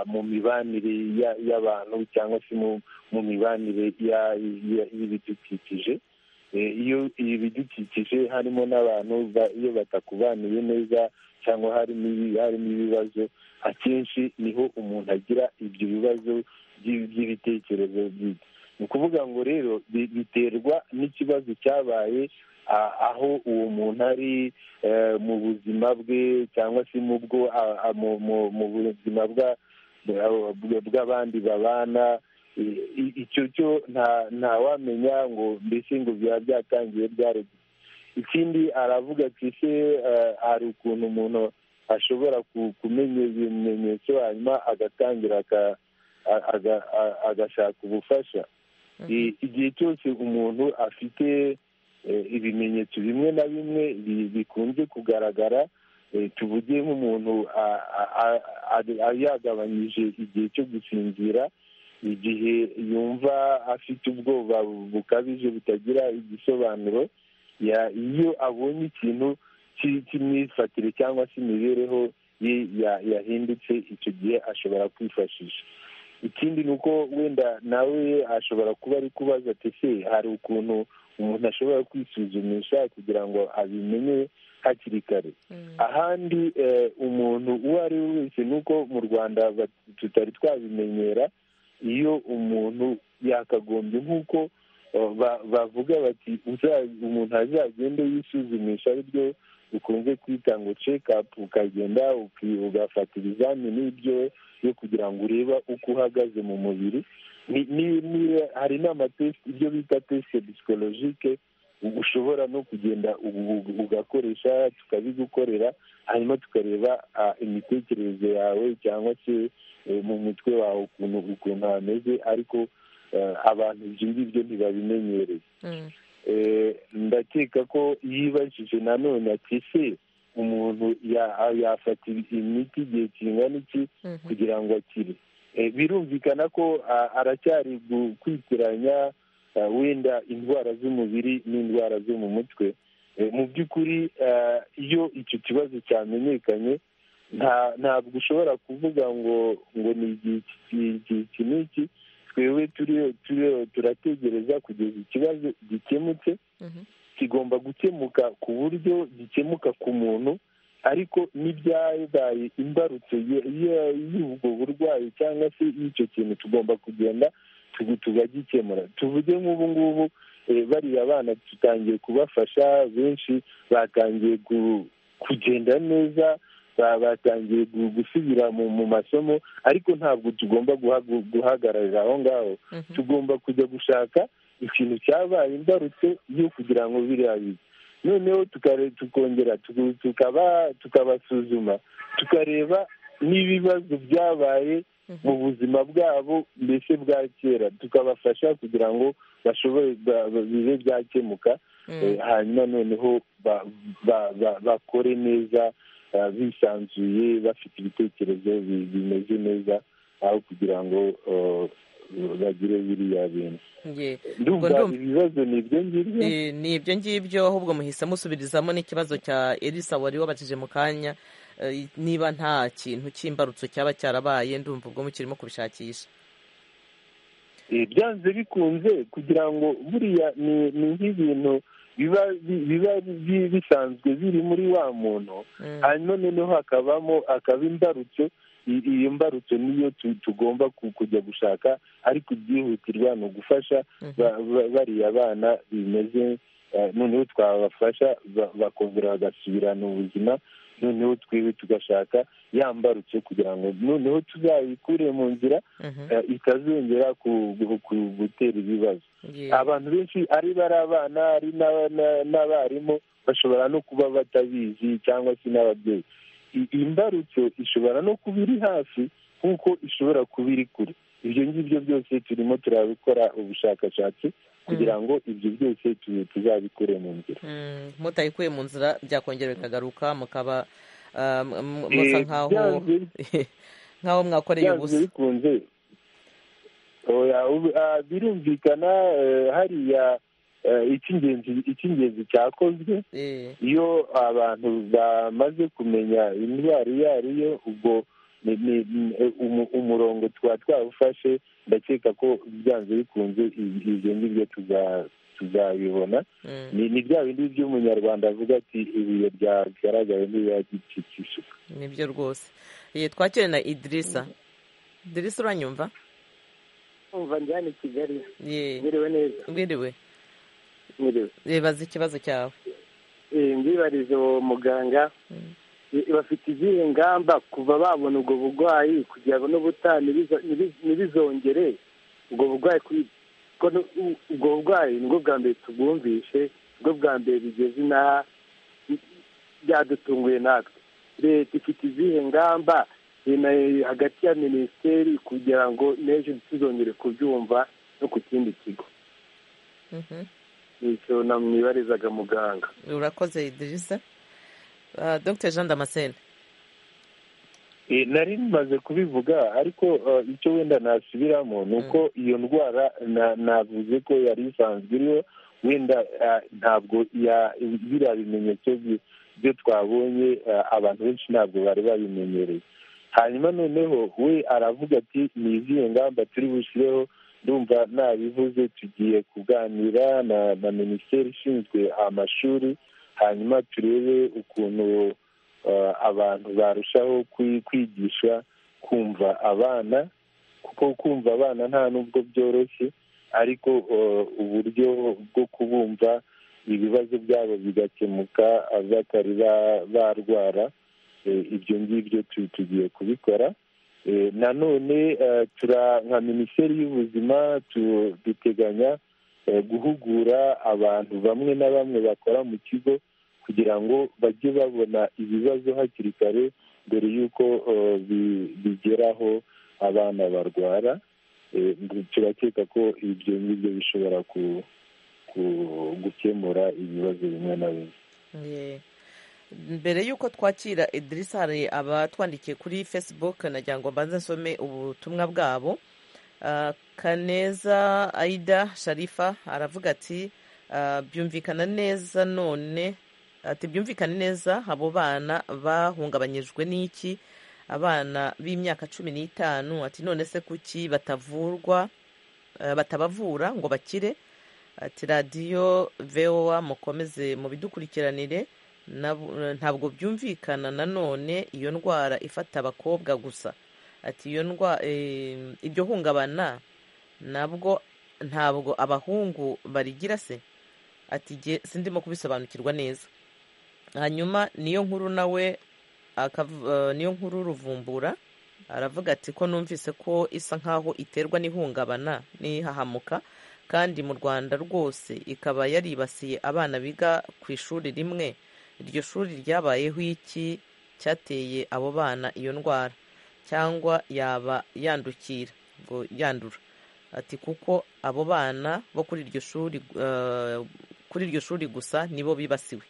mu mibanire y'abantu cyangwa se mu mibanire y'ibidukikije iyo ibidukikije harimo n'abantu iyo batakubaniye neza cyangwa harimo ibibazo akenshi niho umuntu agira ibyo bibazo by'ibitekerezo byiza ni ukuvuga ngo rero biterwa n'ikibazo cyabaye aho uwo muntu ari mu buzima bwe cyangwa se mu bwo mu buzima bw'abandi babana icyo cyo ntawamenya ngo mbese ngo biba byatangiye byaruguru ikindi aravuga ati se hari ukuntu umuntu ashobora kumenya ibimenyetso hanyuma agatangira agashaka ubufasha igihe cyose umuntu afite ibimenyetso bimwe na bimwe bikunze kugaragara tuvuge nk'umuntu yagabanyije igihe cyo gusinzira igihe yumva afite ubwoba bukabije butagira igisobanuro iyo abonye ikintu cy'imyifatire cyangwa se imibereho ye yahindutse icyo gihe ashobora kwifashisha ikindi ni uko wenda nawe ashobora kuba ari kubaza ati se hari ukuntu umuntu ashobora kwisuzumisha kugira ngo abimenye hakiri kare ahandi umuntu uwo ari we wese ni uko mu rwanda tutari twabimenyera iyo umuntu yakagombye nk'uko bavuga bati umuntu azagende yisuzumisha aribyo ukunze kwita ngo cekapu ukagenda ugafata ibizamini ibyo yo kugira ngo urebe uko uhagaze mu mubiri hari n'amatesite ibyo bita tesite psikologike ushobora no kugenda ugakoresha tukabigukorera hanyuma tukareba imitekerereze yawe cyangwa se mu mutwe wawe ukuntu ukuntu hameze ariko abantu ibyo ngibyo ntibabimenyereye ndakeka ko yibajije nanone ati se umuntu yafata imiti igihe kingana iki kugira ngo akire birumvikana ko aracyari kwitiranya wenda indwara z'umubiri n'indwara zo mu mutwe mu by'ukuri iyo icyo kibazo cyamenyekanye ntabwo ushobora kuvuga ngo ngo ni iki n'iki twebwe turategereza kugeza ikibazo gikemutse kigomba gukemuka ku buryo gikemuka ku muntu ariko n'ibyabaye imbarutso y'ubwo burwayi cyangwa se y'icyo kintu tugomba kugenda tugagikemura tuvuge nk'ubu ngubu bariya bana dutangiye kubafasha benshi batangiye kugenda neza batangiye gusubira mu masomo ariko ntabwo tugomba guhagararira aho ngaho tugomba kujya gushaka ikintu cyabaye imbarutse yo kugira ngo biriya bibe noneho tukongera tukabasuzuma tukareba n'ibibazo byabaye mu buzima bwabo mbese bwa kera tukabafasha kugira ngo bashobore bibe byakemuka hanyuma noneho bakore neza bisanzuye bafite ibitekerezo bimeze neza aho kugira ngo bagire biriya bintu ibibazo ni ibyo ngibyo ni ibyo ngibyo ahubwo muhise musubirizamo n'ikibazo cya elisa wari wabajije mu kanya niba nta kintu cy'imbarutso cyaba cyarabaye ndumva ubwo mukirimo kubishakisha byanze bikunze kugira ngo buriya ni nk'ibintu biba bisanzwe biri muri wa muntu hanyuma noneho hakabamo akaba imbarutso iyo mbarutso niyo tugomba kujya gushaka ariko ibyihutirwa ni ugufasha bariya bana bimeze noneho twabafasha bakongera bagasubirana ubuzima noneho twebwe tugashaka yambarutse kugira ngo noneho tuzayikure mu nzira eh, itazongera ku- gu- ku- gutera ibibazo abantu benshi ari bari abana ari n'aba- na- n'abarimu bashobora no kuba batabizi cyangwa se n'ababyeyi I- imbarutso ishobora no kuba iri hafi nk'uko ishobora kuba iri kure ibyo ngibyo byose turimo turabikora ubushakashatsi kugira ngo ibyo byose tu- tuzabikure mu nzira Mm, mutayikuye mu nzira byakongera bikagaruka mukaba ah, m- m- Eh, musa nk'aho byanze- nk'aho mwakoreye byanze ubusa bikunze oya ubu- ah, birumvikana eh, hariya eh, icy'ingenzi icy'ingenzi cyakozwe Eh, iyo abantu bamaze kumenya indwara iyo ari yo ubwo ni- ni- ni- umu- umurongo twaba twawufashe ndakeka ko byanze bikunze i- ibyo ngibyo tuza- tuzabibona ni ni bya bindi by'umunyarwanda avuga ati ibuye ryagaragaye ntibagicikisha nibyo rwose Eh, twakire na idirisa idirisa uranyumva umva njyana i kigali Eh, mwiriwe neza mwiriwe mwiriwe bibaza ikibazo cyawe Eh, ndibariza uwo muganga Eh, bafite izihe ngamba kuva babona ubwo burwayi kugira ngo n'ubutaha ntibizo- ntibi- ntibizongere ubwo burwayi kuri- ko nu- u- ubwo burwayi nibwo bwa mbere tubwumvishe nibwo bwa mbere bigeze inaha bi- byadutunguye natwe leta ifite izihe ngamba eh, na- hagati ya minisiteri kugira ngo n'ejo ntituzongere kubyumva no ku kindi kigo Mhm. nicyo namwibarizaga muganga urakoze idirisa Ah, dr jean damascene Eh, nari maze kubivuga ariko eh, icyo wenda nasubiramo ni uko iyo ndwara na- navuze ko yari isanzwe iriho wenda eh, ntabwo ya- biriya bimenyetso bi- byo twabonye eh, abantu benshi ntabwo bari babimenyereye hanyuma noneho we aravuga ati ni izihe ngamba turi bushyireho ndumva nabivuze tugiye kuganira na, na minisiteri ishinzwe amashuri hanyuma turebe ukuntu eh, abantu barushaho kwi- kwigisha kumva abana kuko kumva abana nta n'ubwo byoroshye ariko eh, uburyo bwo kubumva ibibazo byabo bigakemuka eh, batari ba- barwara eh, ibyo ngibyo tu- tugiye kubikora Eh, nanone eh, tura nka minisiteri y'ubuzima tu- duteganya eh, guhugura abantu bamwe na bamwe bakora mu kigo kugira ngo bajye babona ibibazo hakiri kare mbere y'uko eh, bi- bigeraho abana barwara Eh, turakeka ko ibyo ngibyo bishobora ku- ku- gukemura ibibazo bimwe na bimwe Eh, mbere y'uko twakira idirisa hari abatwandikiye kuri facebook nagira ngo mbanze nsome ubutumwa bwabo Ah, kaneza aida sharifa aravuga ati ah, byumvikana neza none ati byumvikane neza abo bana bahungabanyijwe n'iki abana b'imyaka cumi n'itanu ati none se kuki batavurwa eh, batabavura ngo bakire ati radiyo vowa mukomeze mubidukurikiranire nab- ntabwo byumvikana nanone iyo ndwara ifata abakobwa gusa ati iyo ndwa eh, iryo hungabana nabwo ntabwo abahungu barigira se ati jye sindimo kubisobanukirwa neza hanyuma niyo nkuru nawe akav- eh, niyo nkuru ruvumbura aravuga ati ko numvise ko isa nkaho iterwa n'ihungabana n'ihahamuka kandi mu rwanda rwose ikaba yaribasiye abana biga ku ishuri rimwe iryo shuri ryabayeho iki cyateye abo bana iyo ndwara cyangwa yaba yandukira ngo yandura ati kuko abo bana bo kuri iryo shuri eh, kuri iryo shuri gusa nibo bibasiwe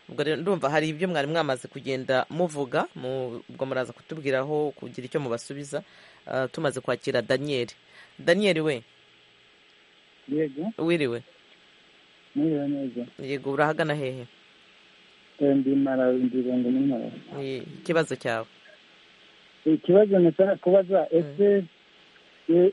ubwo rero ndumva hari ibyo mwari mwamaze kugenda muvuga mu- ubwo muraza kutubwiraho kugira icyo mubasubiza eh, tumaze kwakira daniyeli daniyeli we yego wiriwe mwiriwe neza yego urahagana hehe Eh, ndi marawi ndi Rugunga muri marawi Eh, ikibazo cyawe ikibazo nashaka kubaza ese eh,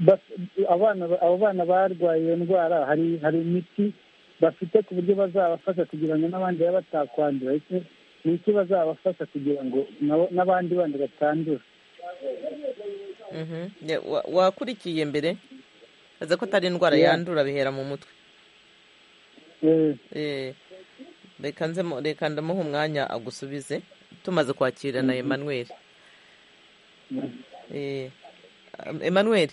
bas- abana abo bana barwaye iyo ndwara hari hari imiti bafite ku buryo bazabafasha kugira ngo n'abandi babe batakwandura ese ni iki bazabafasha kugira ngo nabo- n'abandi bandi batandura Mhm. Ya- wa- wakurikiye mbere aza ko atari indwara Yeah. yandura bihera mu mutwe Eh, reka nze mu- reka ndamuha umwanya agusubize tumaze kwakira na Emmanuel Emmanuel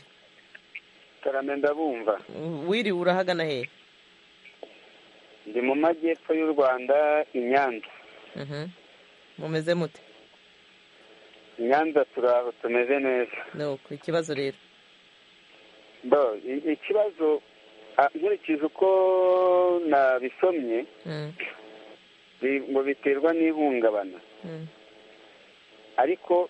tarame ndabumva wiriwe urahagana he ndi mu majyepfo y'u rwanda i nyanza mumeze mute i nyanza turaho tumeze neza ni uko ikibazo rero bo i- ikibazo ah, nkurikije uko nabisomye bi- ngo biterwa n'ihungabana ariko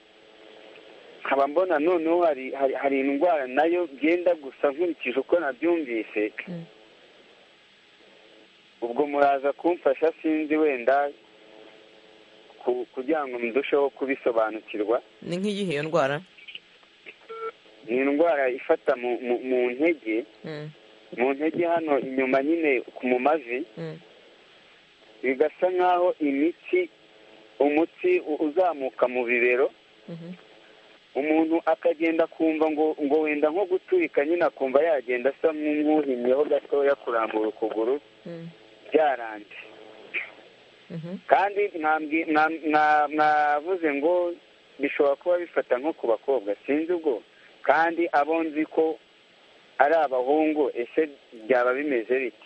nkaba mbona noneho hari hari- hari indwara nayo byenda gusa nkurikije uko nabyumvise ubwo muraza kumfasha sinzi wenda ku- kugira ngo ndusheho kubisobanukirwa ni nk'iyihe iyo ndwara ni indwara ifata mu- mu- mu ntege Mm, mu ntege hano inyuma nyine ku mu mavi mm, bigasa nk'aho imitsi umutsi u- uzamuka mu bibero mhm, umuntu akagenda akumva ngo ngo wenda nko guturika nyine akumva yagenda asa nk'uwuhimyeho gatoya kurambura ukuguru mm, byaranze mhm, kandi mwambwi- mwa- mwa- mwavuze ngo bishobora kuba bifata nko ku bakobwa sinzi ubwo kandi abo nzi ko ari abahungu ese byaba bimeze bite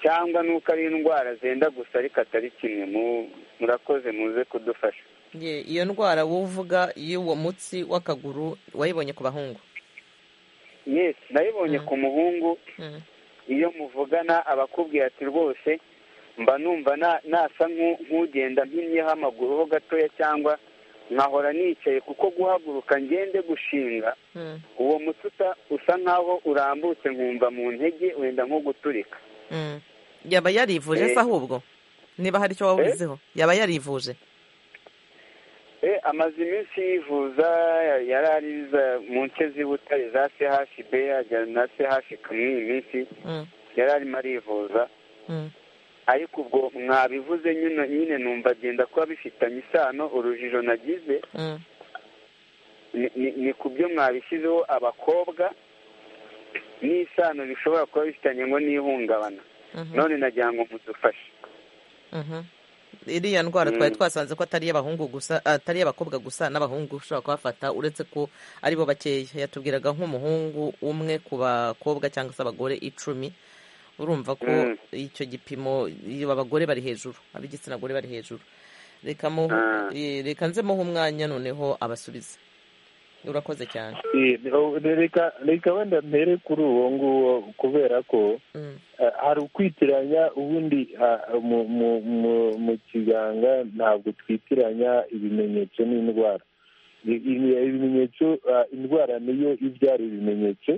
cyangwa nuko ari indwara zenda gusa ariko atari kimwe mu- murakoze muze kudufasha ye iyo ndwara wowe uvuga y'uwo mutsi w'akaguru wayibonye ku bahungu yes nayibonye ku muhungu Mm, iyo muvugana abakubwira ati rwose mba numva na- nasa nk'u- nk'ugenda mpinyeho amaguru ho gatoya cyangwa nkahora nicaye kuko guhaguruka ngende gushinga mm, uwo mutsi usa- usa nk'aho urambutse nkumva mu ntege wenda nko guturika mm. yaba yarivuje se Eh. ahubwo niba hari icyo wabuziho yaba yarivuje Eh, amaze iminsi yivuza ya- yari ariza mu nce z'ibutare za chb ajya na chb iyi minsi Mm, yari arimo arivuza mm, ariko ubwo mwabivuze nyine nyine numva agenda kuba bifitanye isano urujijo nagize mm, ni- ni- ni ku byo mwabishyizeho abakobwa n'isano bishobora kuba bifitanye ngo n'ihungabana mhm, none nagira ngo mudufashe mhm. iriya ndwara twari Mm. twasanze ko atari iy'abahungu gusa atari iy'abakobwa gusa n'abahungu ushobora kuhafata uretse ko ari bo bakeya yatubwiraga nk'umuhungu umwe ku bakobwa cyangwa se abagore icumi urumva ko Mm. icyo gipimo iyo abagore bari hejuru ab'igitsina gore bari hejuru reka mu Ah. eh, reka nze muhe umwanya noneho abasubize urakoze cyane Eh, reka reka wenda mpere kuri uwo nguwo kubera ko Mm, eh, hari ukwitiranya ubundi ah, mu- mu- mu- mu kiganga ntabwo twitiranya ibimenyetso n'indwara I- i- ibimenyetso ah, indwara niyo ibyara ibimenyetso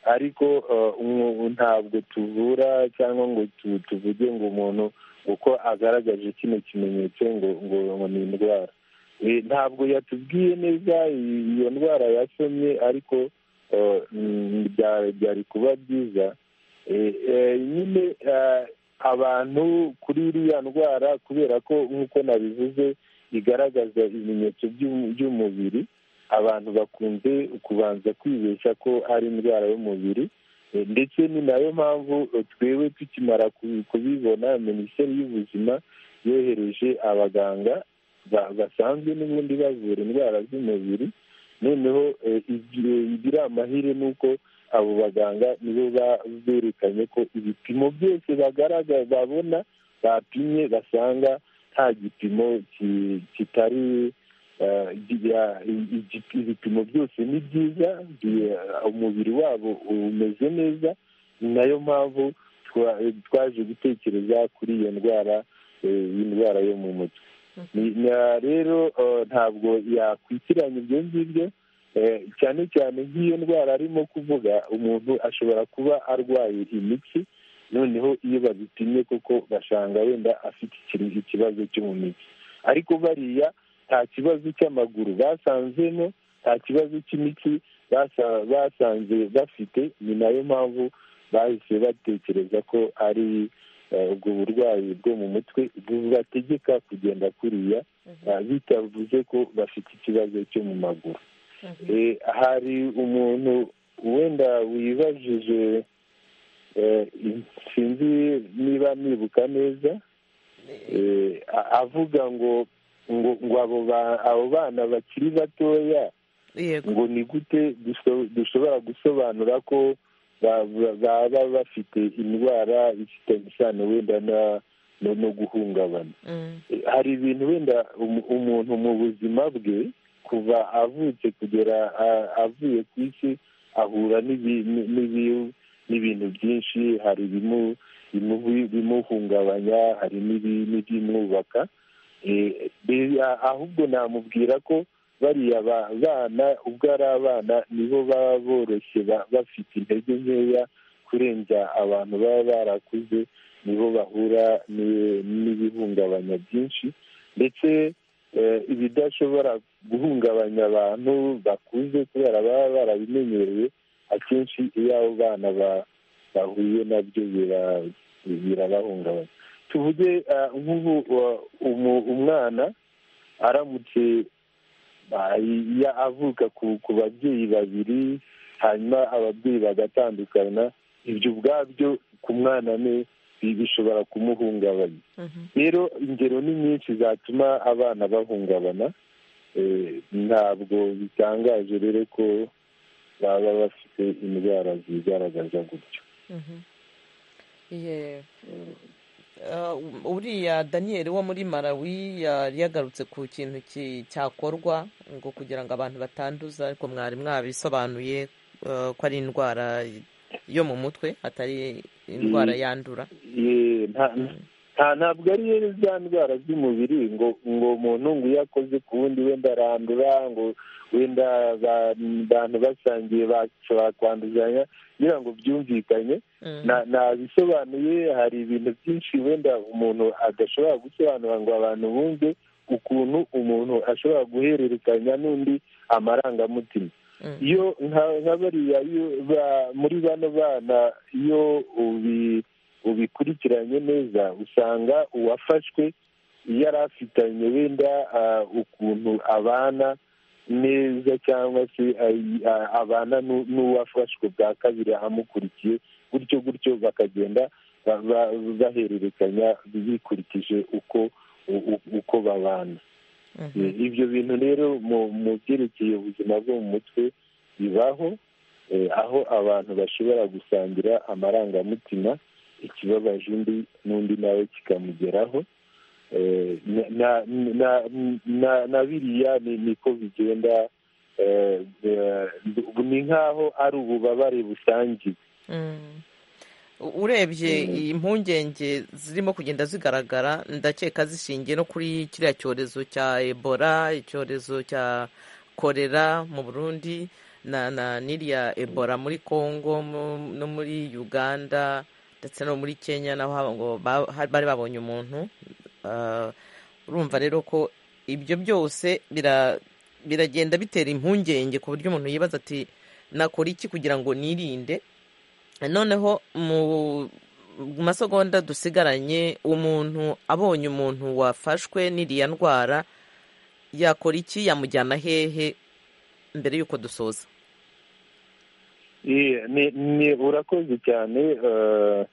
ariko ah, umu- ntabwo tuvura cyangwa ngo tu- tuvuge ngo umuntu uko agaragaje kino kimenyetso ngo ngo ngo ni indwara Eh, ntabwo yatubwiye neza i- iyo ndwara yasomye ariko eh, mm, bya- byari kuba byiza Eh, eh, nyine eh, abantu kuri iriya ndwara kubera ko nk'uko nabivuze igaragaza ibimenyetso by'u- by'umubiri abantu bakunze kubanza kwibeshya ko ari indwara y'umubiri Eh, ndetse ni nayo mpamvu eh, twewe tukimara ku- kubibona minisiteri y'ubuzima yohereje abaganga ba- basanzwe n'ubundi bavura indwara z'umubiri noneho eh, igihe igira amahire ni uko abo baganga nibo ba- berekanye ko ibipimo byose bagaragaza babona bapimye basanga nta gipimo ki- kitari eh, giya- i- i- ibipimo byose ni byiza bi- umubiri wabo umeze neza ni nayo mpamvu twa- twaje gutekereza kuri iyo ndwara eh, y'indwara yo mu mutwe Ni- na- rero eh, ntabwo yakwitiranya ibyo ngibyo Eh, cyane cyane nk'iyo ndwara arimo kuvuga umuntu ashobora kuba arwaye imitsi noneho iyo babipimye koko basanga wenda afite iki- ikibazo cyo mu mitsi ariko bariya nta kibazo cy'amaguru basanzemo nta kibazo cy'imitsi basa- basanze bafite ni nayo mpamvu bahise batekereza ko ari eh, ubwo burwayi bwo mu mutwe bubategeka kugenda kuriya eh, bitavuze ko bafite ikibazo cyo mu maguru Eh, hari umuntu wenda wibajije eh, sinzi niba nibuka neza eh, a- avuga ngo ngo ngo abo ba- abo bana bakiri batoya ngo ni gute duso- dushobora gusobanura ko ba- ba- baba bafite indwara ifitanye isano wenda na- no- no guhungabana hari ibintu wenda umu- umuntu mu buzima bwe kuva avutse kugera a- avuye ku isi ahura n'ibi- ni- n'ibi- n'ibintu byinshi hari ibimu- bimu- bimuhungabanya hari n'ibi- n'ibyimwubaka Eh, be- a- ahubwo namubwira ko bariya ba- bana ubwo ari abana nibo baba boroshye ba- bafite intege nkeya kurenza abantu baba barakuze nibo bahura ni- n'ibihungabanya byinshi ndetse eh, ibidashobora guhungabanya abantu bakuze kubera baba barabimenyereye akenshi iyo abo bana ba- bahuye nabyo bira- birabahungabanya tuvuge ah, nk'ubu wa- umu- umwana aramutse ah, ya- avuka ku- ku babyeyi babiri hanyuma ababyeyi bagatandukana ibyo ubwabyo ku mwana ne bi- bishobora kumuhungabanya rero ingero ni nyinshi zatuma abana bahungabana Eh, ntabwo bitangaje rero ko baba bafite indwara zigaragaza gutyo Ye- Ah, uriya daniyeli wo muri malawi yari yagarutse ku kintu ki- cyakorwa ngo kugira ngo abantu batanduza ariko mwari mwabisobanuye ah, ko ari indwara yo mu mutwe atari indwara Mm. yandura Ye- nta nta- ntabwo ari rero za ndwara z'umubiri ngo ngo umuntu ngo iyo akoze ku wundi wenda arandura ngo wenda ba- abantu basangiye bashobora kwanduzanya kugira ngo byumvikanye Na- nabisobanuye hari ibintu byinshi wenda umuntu adashobora gusobanura ngo abantu bumve ukuntu umuntu ashobora guhererekanya n'undi amarangamutima iyo nka- nka bariya iyo ba- muri bano bana iyo ubi- ubikurikiranye neza usanga uwafashwe yari afitanye wenda ah, ukuntu abana neza cyangwa se ay- a- abana n'u- n'uwafashwe bwa kabiri amukurikiye gutyo gutyo bakagenda ba- ba- bahererekanya bikurikije uko u- u- uko babana Eh, ibyo bintu rero mu mu byerekeye ubuzima bwo mu mutwe bibaho eh, aho abantu bashobora gusangira amarangamutima ikibabaje undi n'undi nawe kikamugeraho Eh, na- na- na- na- na biriya ni- niko bigenda eh, eh, ni nk'aho ari ububabare busangiwe Mm. U- urebye impungenge zirimo kugenda zigaragara ndakeka zishingiye no kuri kiriya cyorezo cya ebola icyorezo cya korera mu burundi na, na n'iriya ebola muri congo mu- no muri uganda ndetse no muri kenya naho haba ngo ba- ha- bari babonye umuntu Ah, urumva rero ko ibyo byose bira- biragenda bitera impungenge ku buryo umuntu yibaza ati nakora iki kugira ngo nirinde noneho mu masegonda dusigaranye umuntu abonye umuntu wafashwe n'iriya ndwara yakora iki yamujyana hehe mbere y'uko dusoza Ye, ni ni urakoze cyane eh,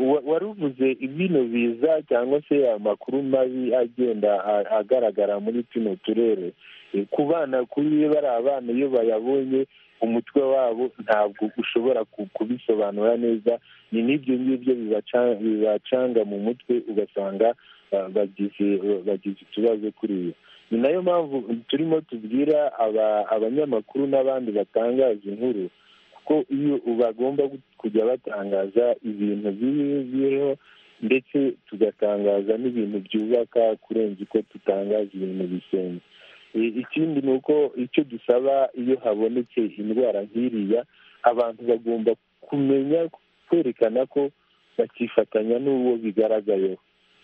wa- wari uvuze ibintu biza cyangwa se amakuru mabi agenda a- agaragara muri tuno turere Eh, ku bana kuri bari abana iyo bayabonye umutwe wabo ntabwo ushobora ku- kubisobanura neza ni n'ibyo ngibyo bibaca- bibacanga mu mutwe ugasanga ah, bagize bagize ikibazo kuri iyo ni nayo mpamvu turimo tubwira aba- abanyamakuru n'abandi batangaza inkuru kuko iyo bagomba kujya batangaza ibintu bibi biriho ndetse tugatangaza n'ibintu byubaka kurenza uko tutangaza ibintu bisenya I- ikindi ni uko icyo dusaba iyo habonetse indwara nk'iriya abantu bagomba kumenya kwerekana ko bakifatanya n'uwo bigaragayeho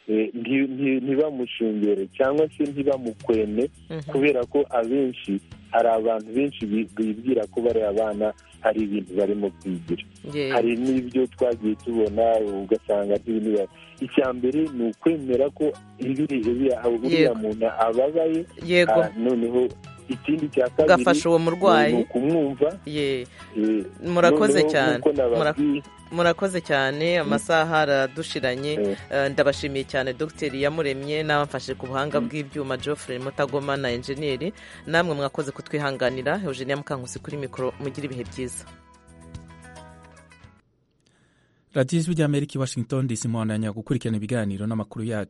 Eh, nti- nti- ntibamushungere cyangwa se ntibamukwene kubera ko abenshi hari abantu benshi bi- bibwira ko bari abana hari ibintu barimo kwigira Yeah. hari n'ibyo twagiye tubona ugasanga ntibintu icya mbere ni ukwemera ko ibiri- iriya uriya muntu ababaye Yego. ah, noneho ikindi cya kabiri gafasha uwo murwayi ni ukumwumva ye Eh, murakoze noneho cyane nk'uko Mura- nababwiye, murakoze cyane amasaha aradushiranye Eh, ndabashimiye cyane dogiteri yamuremye n'abamfashe ku buhanga bw'ibyuma geoffrey mutagoma na enjeniyeri namwe mwakoze kutwihanganira eugenia mukankusi kuri mikoro mugire ibihe byiza radiyo ijwi ry'amerika i washington dc muhandanya gukurikirana ibiganiro n'amakuru yacu